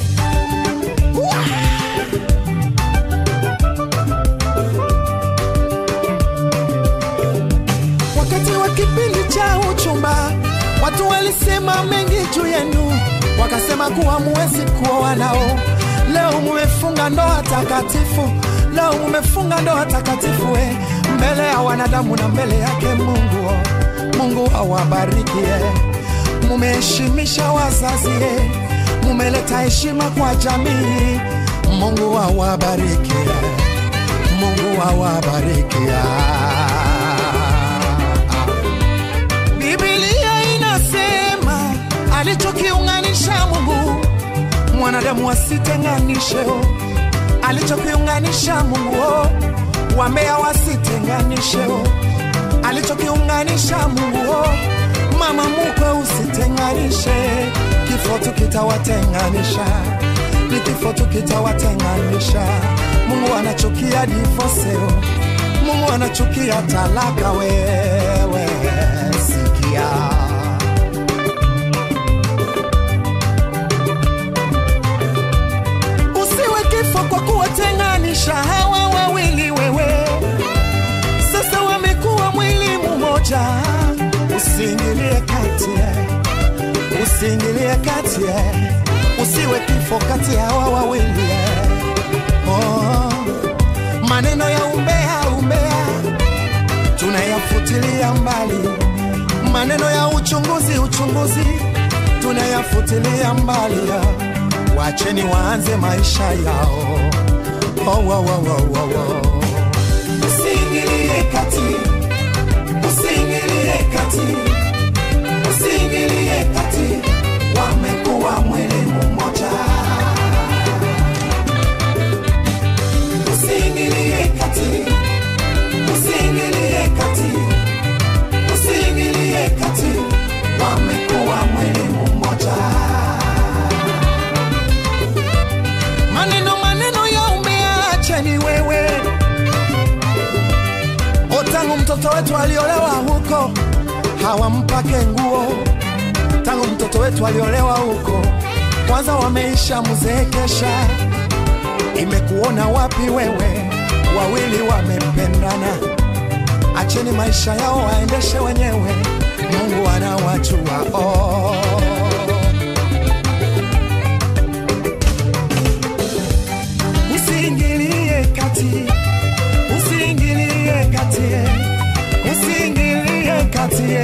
Wakati wa kipindi cha uchumba, watu walisema mengi juu yenu, wakasema kuwa muwezi kuoa nao. Leo mumefunga ndoa takatifu, leo mumefunga ndoa takatifu eh, mbele ya wanadamu na mbele yake Mungu. oh. Mungu awabariki eh. Mumeheshimisha wazazi eh, mumeleta heshima kwa jamii. Mungu awabariki eh. Mungu awabariki ah. Biblia inasema alichokiunganisha Mungu mwanadamu asitenganishe. oh. Alichokiunganisha Mungu oh, wambea wasitenganishe. oh. Alichokiunganisha Mungu oh, mama mukwe usitenganishe. Kifo tu kitawatenganisha, ni kifo tu kitawatenganisha. Mungu anachukia divorce oh. Mungu anachukia talaka. Wewe sikia usiwe kifo kwa kuwatenganisha hawa wawili wewe sasa wamekuwa mwili mmoja usiingilie kati eh. usiingilie kati eh. usiwe kifo kati ya hawa wawili eh. oh. maneno ya umbea umbea tunayafutilia mbali maneno ya uchunguzi uchunguzi tunayafutilia mbali ya. wacheni waanze maisha yao oh, oh, oh, oh, oh, oh. usiingilie kati usiingilie kati usiingilie kati wamekuwa mwili mmoja usiingilie kati usiingilie kati usiingilie kati wamekuwa mwili mmoja maneno maneno ya umeacheni wewe O, tangu mtoto wetu aliolewa huko hawampake nguo tangu mtoto wetu aliolewa huko kwanza wameisha mzeekesha imekuona wapi wewe wawili wamependana acheni maisha yao waendeshe wenyewe mungu anawachua oh. usiingilie kati usiingilie kati usiingilie kati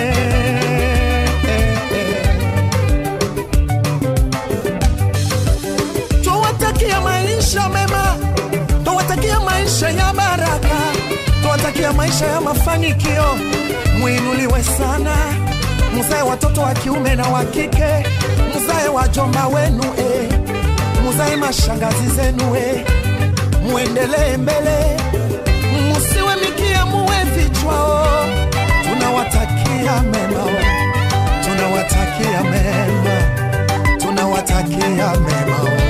tuwatakia maisha mema tuwatakia maisha ya baraka tuwatakia maisha ya mafanikio mwinuliwe sana muzae watoto wa kiume na wa kike muzae wajomba wenu eh. muzae mashangazi zenu eh. muendelee mbele musiwe mikia muwe vichwao tunawatakia mema oh. tunawatakia mema tunawatakia mema oh.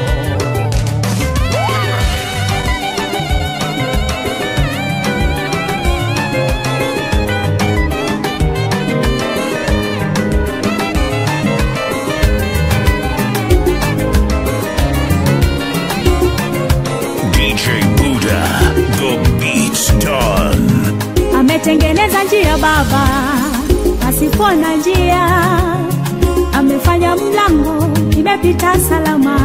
DJ Buddha, the beat's done. ametengeneza njia baba pasipo na njia amefanya mlango imepita salama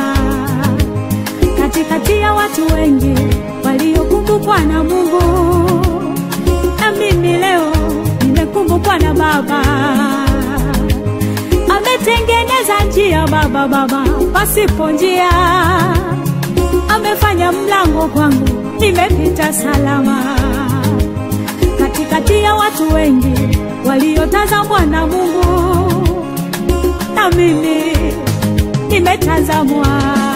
katikati ya watu wengi waliokumbukwa na mungu na mimi leo nimekumbukwa na baba ametengeneza njia baba baba pasipo njia amefanya mlango kwangu nimepita salama katikati ya watu wengi waliotazamwa na Mungu, na mimi nimetazamwa.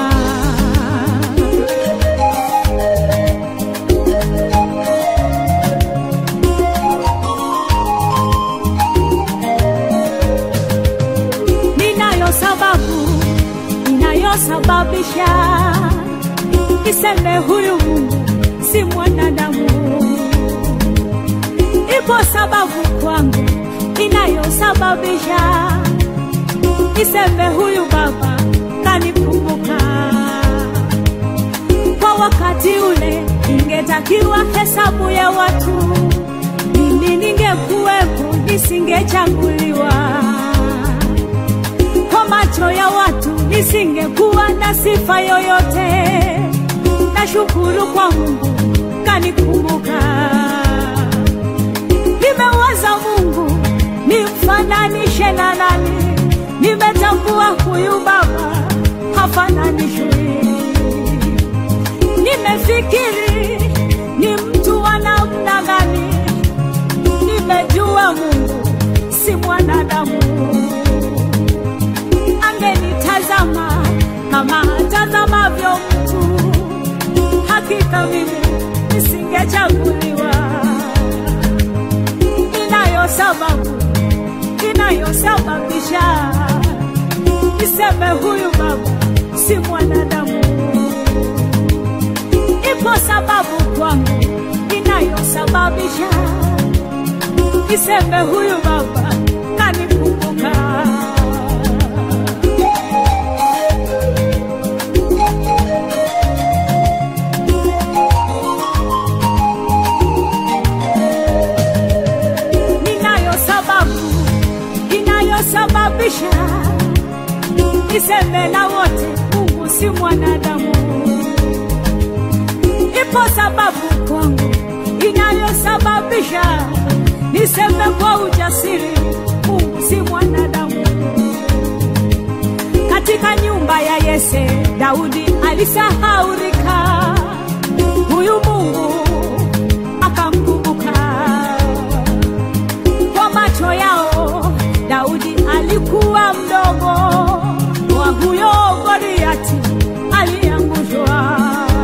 Ninayo sababu inayosababisha niseme huyu Mungu si mwanadamu. Ipo sababu kwangu inayosababisha niseme huyu Baba kanikumbuka. Kwa wakati ule ingetakiwa hesabu ya watu, mimi ningekuwepo, nisingechaguliwa. Kwa macho ya watu nisingekuwa na sifa yoyote. Nashukuru kwa Mungu kanikumbuka. Nimewaza Mungu nimfananishe na nani? Nimetambua huyu Baba hafananishwi. Nimefikiri ni mtu wa namna gani? Nimejua Mungu si mwanadamu. Angenitazama kama atazamavyo mtu, hakika mimi nisingechaguliwa. Inayo sababu inayosababisha niseme huyu baba si mwanadamu. Ipo sababu kwangu inayosababisha niseme huyu baba kanikumbuka. Ninayo sababu inayosababisha niseme na wote Mungu si mwanadamu. Ipo sababu kwangu inayosababisha niseme kwa ujasiri Mungu si mwanadamu. Katika nyumba ya Yese, Daudi alisahaurika, huyu Mungu akamkumbuka. Kwa macho yao Daudi alikuwa mdogo wa huyo Goliati aliangushwa.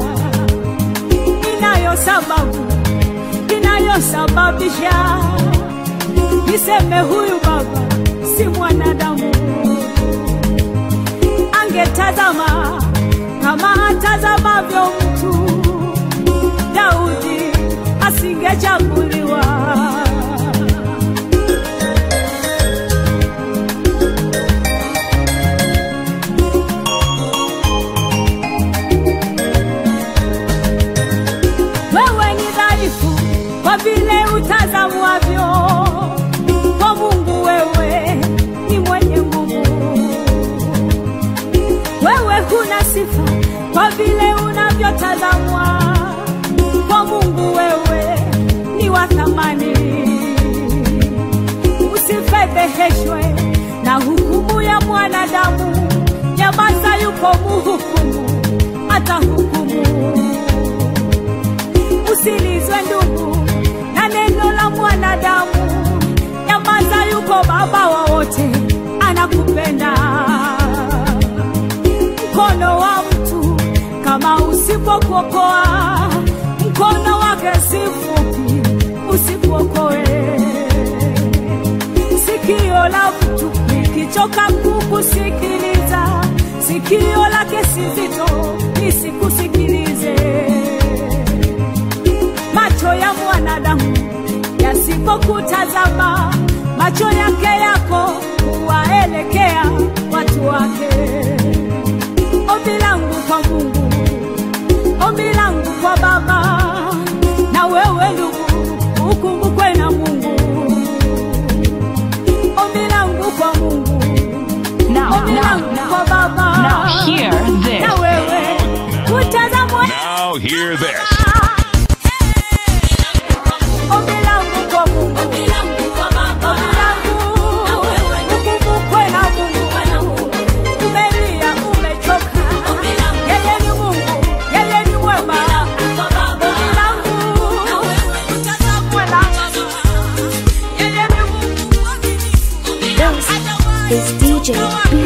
Inayo sababu inayosababisha niseme huyu baba si mwanadamu. Angetazama kama atazamavyo mtu, Daudi asingechaguliwa. wewe ni dhaifu kwa vile utazamwavyo. Kwa Mungu wewe ni mwenye nguvu. Wewe huna sifa kwa vile unavyotazamwa. Kwa Mungu wewe ni wa thamani. Usifedheheshwe na hukumu ya mwanadamu. Nyamaza, yuko muhukumu, atahukumu usilizwe ndugu na neno la mwanadamu. Nyamaza, yuko baba wa wote, anakupenda. Mkono wa mtu kama usipokuokoa, mkono wake si mfupi, usikuokoe. Sikio la mtu likichoka kukusikiliza, sikio lake si zito, lisikusikilize macho ya mwanadamu yasipokutazama, macho yake yako huwaelekea watu wake. Ombi langu kwa Mungu, ombi langu kwa Baba, na wewe ndugu, ukumbukwe na Mungu. Ombi langu kwa Mungu, Now, ombi now, langu kwa Baba, Now hear this. na wewe utazamwe Now hear this. Ombi langu kwa Mungu. Ombi langu. Ukumbukwe na Mungu. Umelia, umechoka. Yeye ni Mungu, yeye ni mwema. Ombi langu. Utazamwe na Yeye ni Mungu. This is DJ B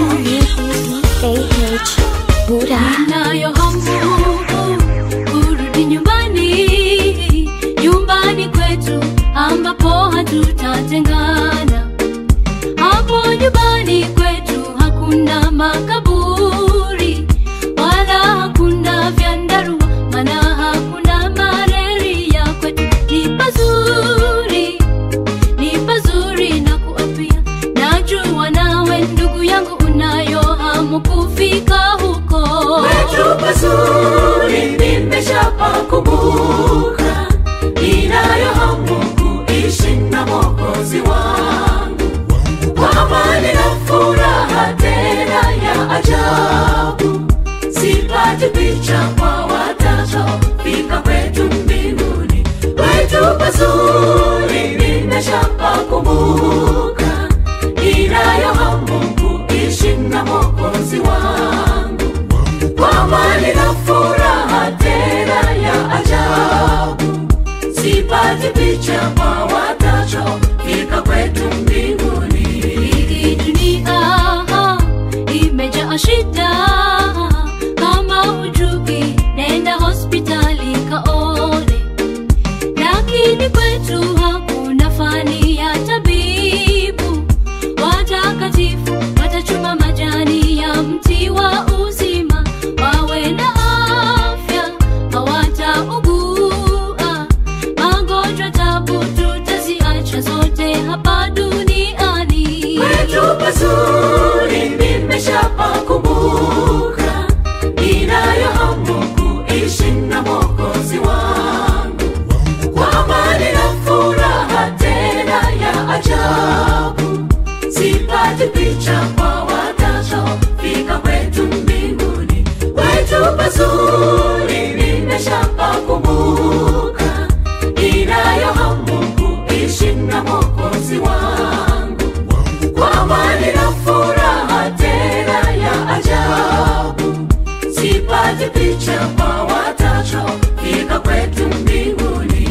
yangu unayo hamu kufika huko Kwetu pazuri nimeshapakumbuka, ninayo hamu kuishi na Mwokozi wangu kwa amani na furaha tena ya ajabu. Sipati picha kwa watachofika kwetu mbinguni. Kwetu pazuri nimeshapakumbuka, ninayo hamu kuishi na Mwokozi wangu kwa amani na furaha tena ya ajabu. Sipati picha kwa watachofika kwetu mbinguni. Hii dunia imejaa shida, kama hujui nenda hospitali kaone, lakini kwetu hakuna fani ya tabibu. Watakatifu watachuma majani ya mti wa uzima, wawe na afya, hawataugua magonjwa, tabu tutaziacha zote hapa duniani. Kwetu pazuri nimeshapakumbuka, ninayo hamu kuishi na Mwokozi wangu kwa amani na furaha tena ya ajabu. Sipati picha kwa watachofika kwetu mbinguni. Kwetu pazuri nimeshapakumbuka, ninayo hamu kuishi na Mwokozi wangu kwa amani na furaha tena ya ajabu. Sipati picha kwa watachofika kwetu mbinguni.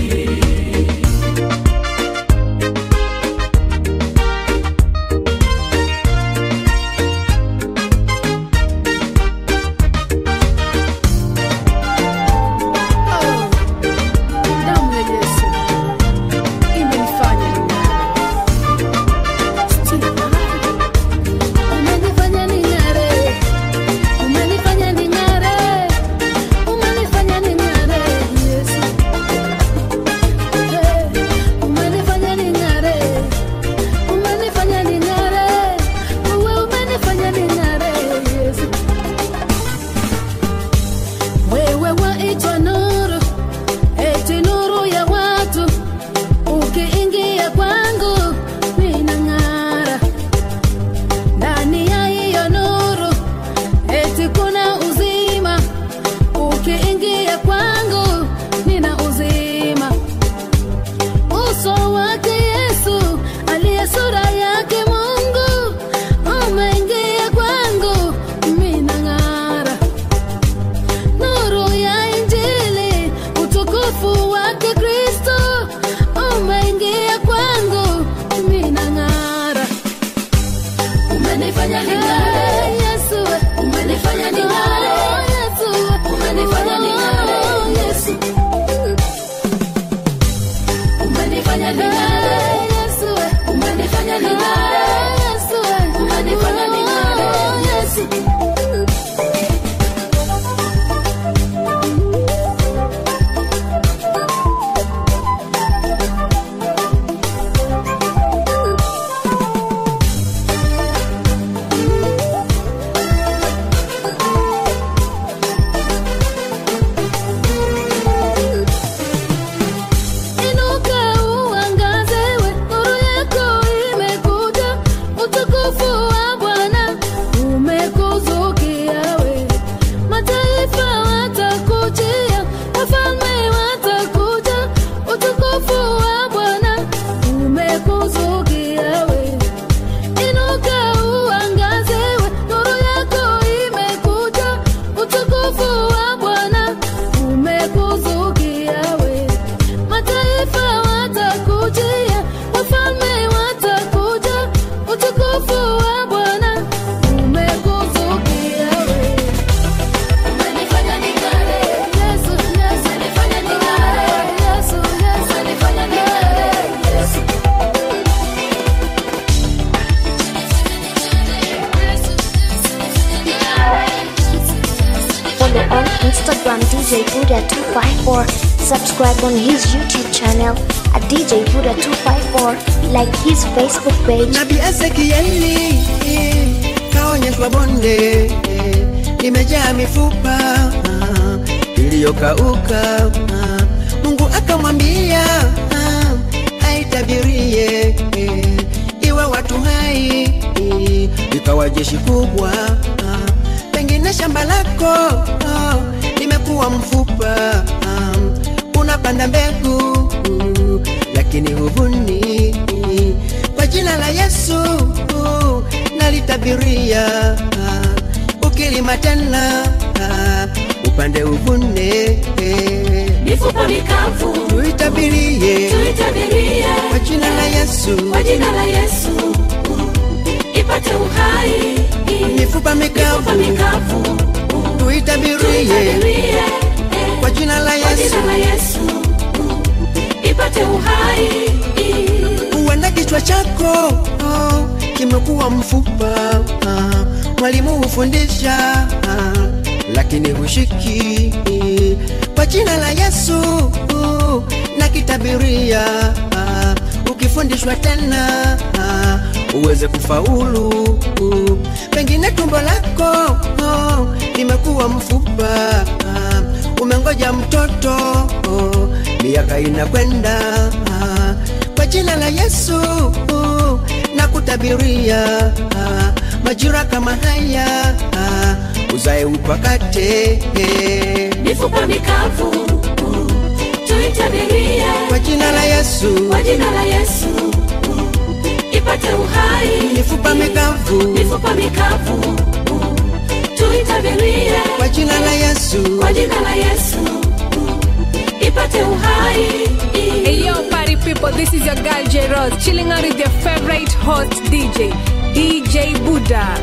damu ya Yesu imenifanya Umenifanya ning'are, umenifanya ning'are, umenifanya ning'are, Yesu. Eh, umenifanya ning'are, umenifanya ning'are, wewe umenifanya ning'are, Yesu. Wewe waitwa nuru, eti nuru ya watu, ukiingia kwangu ninang'ara ndani ya hiyo nuru eti kuna uzima ukiingia kwangu nina uzima uso wake yesu aliye sura yake mungu umeingia kwangu minang'ara nuru ya injili utukufu wake kristo umeingia kwangu minang'ara umenifanya ning'are Yesu umenifanya ning'are Yesu umenifanya ning'are Yesu umenifanya ning'are Yesu umenifanya ning'are Yesu umenifanya ning'are Yesu Inuka uangaze we, nuru yako imekuja, utukufu wa Bwana umekuzukia we. Mataifa watakujia, wafalme watakuja, utukufu wa Bwana umekuzukia we. Inuka uangaze we, nuru yako imekuja, utukufu wa Bwana umekuzukia we. Mataifa watakujia, wafalme watakuja, utukufu wa Bwana umekuzukia we. Umenifanya ning'are, Yesu, Yesu, umenifanya ning'are, Yesu, Yesu, umenifanya ning'are, Yesu. Follow on Instagram DJ Buddha254. Subscribe on his YouTube channel at DJ Buddha254. Like his Facebook page. nabii ezekieli kaonyeshwa bonde eh, limejaa mifupa ah, iliyokauka ah, mungu akamwambia ah, aitabirie eh, iwe watu hai eh, ikawa jeshi kubwa ah, pengine shamba lako ah, limekuwa mfupa ah, unapanda mbegu uh, lakini huvuni kwa jina la yesu uh, nalitabiria ah, ukilima tena ah, upande uvune mifupa mikavu tuitabirie tuitabirie kwa jina la yesu kwa jina la yesu ipate uhai mifupa mifupa mikavu mikavu tuitabirie tuitabirie kwa jina la kwa yesu jina la yesu ipate uhai huenda kichwa chako oh, kimekuwa mfupa ah, mwalimu hufundisha ah, lakini hushiki kwa jina la yesu uh, na kitabiria ah, ukifundishwa tena ah, uweze kufaulu uh, pengine tumbo lako oh, limekuwa mfupa ah, umengoja mtoto oh, miaka inakwenda ah, kwa jina la yesu uh, na kutabiria ah, majira kama haya ah, uzae upakate mifupa mikavu tuitabirie kwa jina la yesu kwa jina la yesu ipate uhai mifupa mikavu mifupa mikavu tuitabirie kwa jina la yesu kwa jina la yesu ipate uhai Hey yo, party people, this is your girl J Rose, chilling out with your favorite host DJ, DJ Buddha.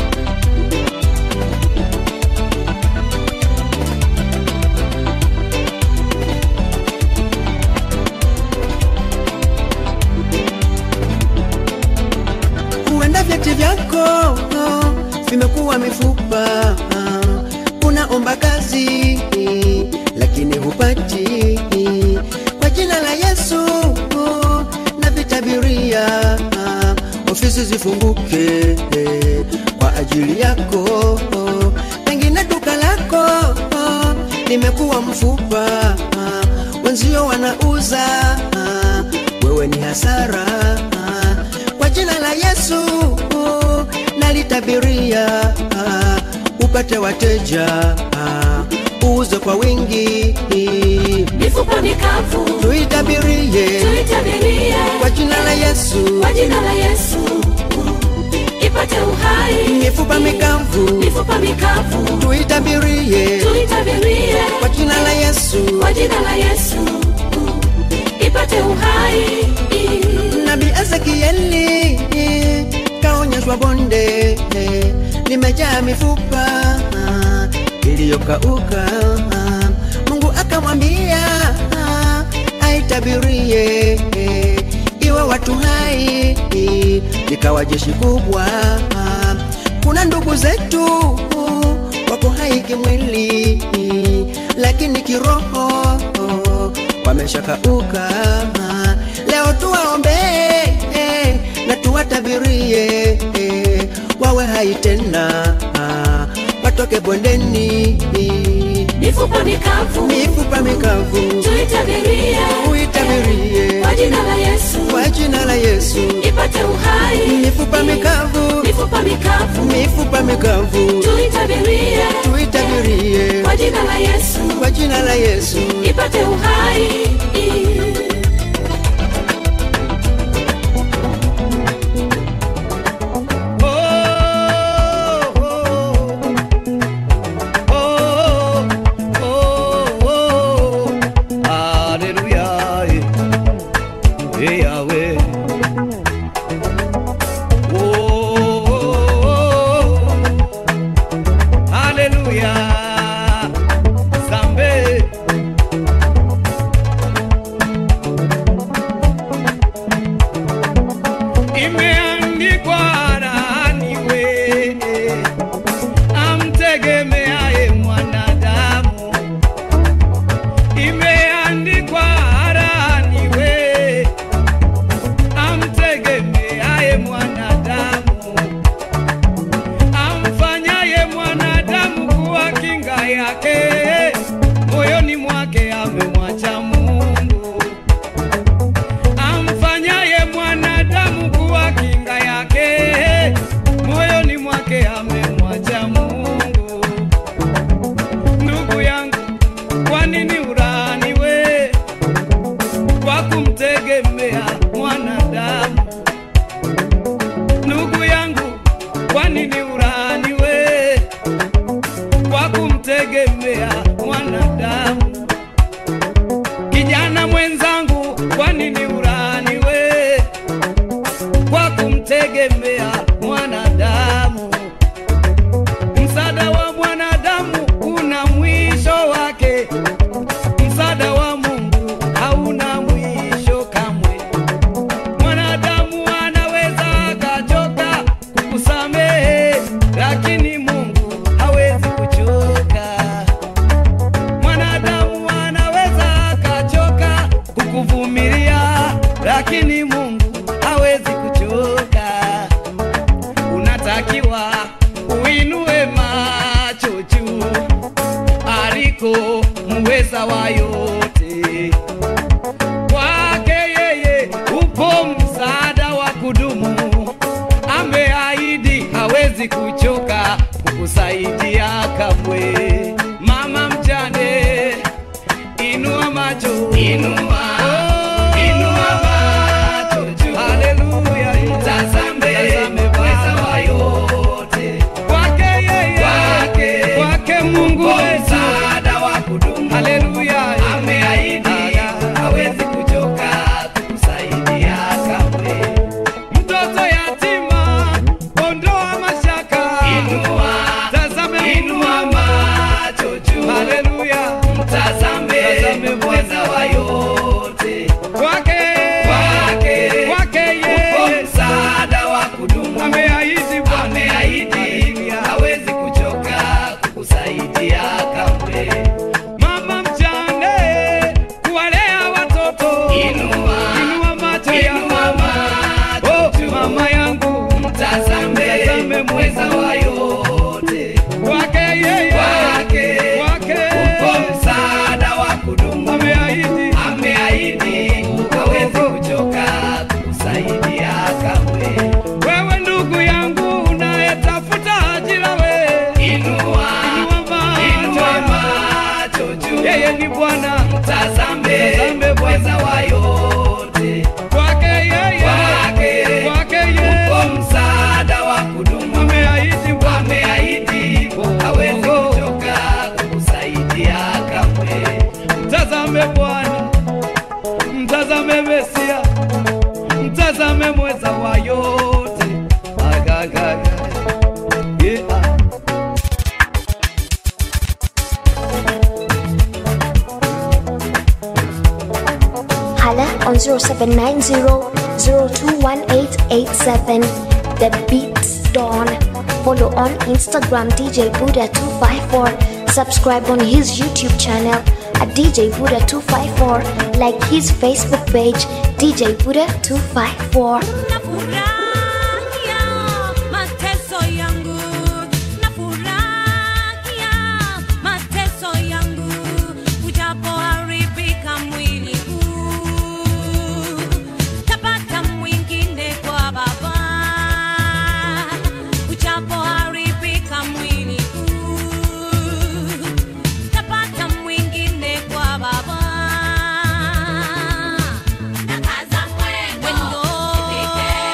huenda vyeti vyako oh, vimekuwa mifupa ah, unaomba kazi lakini hupati kwa jina la yesu oh, na vitabiria ah, ofisi zifunguke eh, kwa ajili yako oh, pengine duka lako oh, limekuwa mfupa ah, wenzio wanauza ah, wewe ni hasara ah, kwa jina la yesu uh, nalitabiria uh, upate wateja uh, uuze kwa wingi mifupa mikavu tuitabirie tuitabirie kwa jina la yesu kwa jina la yesu ipate uhai mifupa mikavu mifupa mikavu tuitabirie tuitabirie kwa jina la yesu kwa jina la yesu ipate uhai nabii ezekieli kaonyeshwa bonde limejaa mifupa ah, iliyokauka ah, mungu akamwambia ah, aitabirie iwe watu hai ikawa jeshi kubwa ah, kuna ndugu zetu wako hai kimwili lakini kiroho wameshakauka leo tuwaombee na tuwatabirie wawe hai tena watoke bondeni mifupa mikavu mifupa mikavu tuitabirie uitabirie kwa jina la yesu kwa jina la yesu ipate uhai mifupa mikavu mifupa mikavu mifupa mikavu tuitabirie tuitabirie kwa jina la yesu kwa jina la yesu ipate uhai Hallelujah. Hey, Yahweh. Oh, oh, oh. Hallelujah. Zambe. kumtegemea mwanadamu. Msaada wa mwanadamu una mwisho wake, msaada wa Mungu hauna mwisho kamwe. Mwanadamu anaweza akachoka kukusamehe, lakini Mungu hawezi kuchoka. Mwanadamu anaweza akachoka kukuvumilia, lakini Mungu hawezi kuchoka. Unatakiwa uinue macho juu aliko muweza wa yote. Kwake yeye upo msaada wa kudumu, ameahidi hawezi kuchoka kukusaidia kamwe. Mama mjane, inua macho, inua, inua macho juu, haleluya, mtazame, mtazame Bwana wa yote. Kwake yeye, kwake, kwake Mungu msaada wa kudumu, haleluya, ameahidi hawezi kuchoka kukusaidia kamwe. Mtoto yatima, ondoa mashaka, inua, tazame, inua macho juu, haleluya, mtazame, mtazame Bwana wa yote. Kwake, kwake, kwake yeye, msaada wa kudumu, ameahidi Bwana, ameahidi hawezi kuchoka kukusaidia kamwe. Mama mjane, kuwalea watoto, inua, inua macho inua macho oh, mama yangu, mtazame, mtazame mweza wa yote. Kwake yeye, kwake, kwake, upo msaada wa kudumu, ameahidi, ameahidi hawezi kuchoka kukusaidia kamwe. Wewe ndugu yangu unayetafuta ajira, we inua, inua macho juu, yeye ni Bwana, mtazame, mtazame Bwana wa yote. Kwake yeye, kwake, kwake yeye, upo msaada wa kudumu, ameahidi, Bwana, ameahidi hawezi kuchoka kukusaidia kamwe. Mtazame Bwana, mtazame Mesia, mtazame mweza wa yote. Agagaga. Yeah. Hala on 0790-021887. The Beats Dawn. Follow on Instagram DJ Buddha254. Subscribe on his YouTube channel at DJ Buddha254. Like his Facebook page DJ Buddha254. mateso yangu nafurahia mateso yangu ujapoharibika mwili huu tapata mwingine kwa baba ujapoharibika mwili huu tapata mwingine kwa baba nakaza mwendo nifike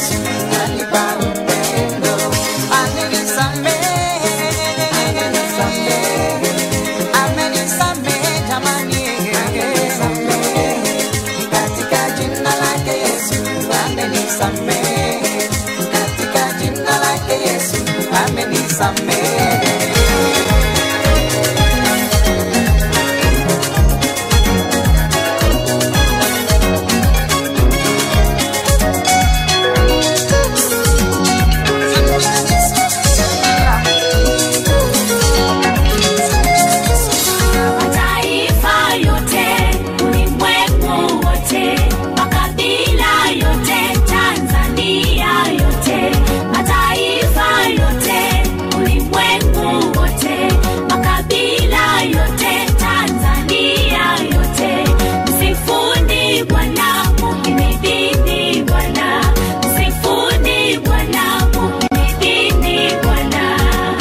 Yesu kanipa upendo, amenisamehe, amenisamehe jamani, katika jina lake Yesu amenisamehe, katika jina lake Yesu amenisamehe. Mataifa yote, ulimwengu wote, makabila yote, Tanzania yote, mataifa yote, ulimwengu wote, makabila yote, Tanzania yote, msifuni Bwana, mukimidini Bwana, msifuni Bwana, mukimidini Bwana.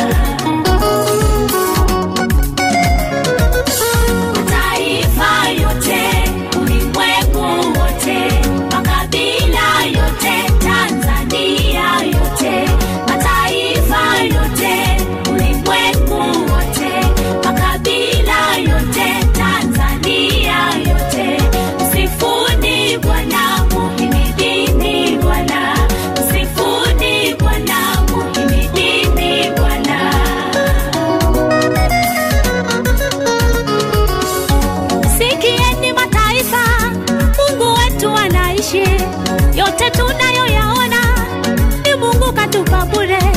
Mataifa yote, ulimwengu wote, makabila yote, Tanzania yote, mataifa yote, ulimwengu wote, makabila yote, Tanzania yote, msifuni Bwana, mukimidini Bwana, msifuni Bwana, mukimidini Bwana. Sikieni mataifa, Mungu wetu anaishi. Yote tunayoyaona ni Mungu katupa bure.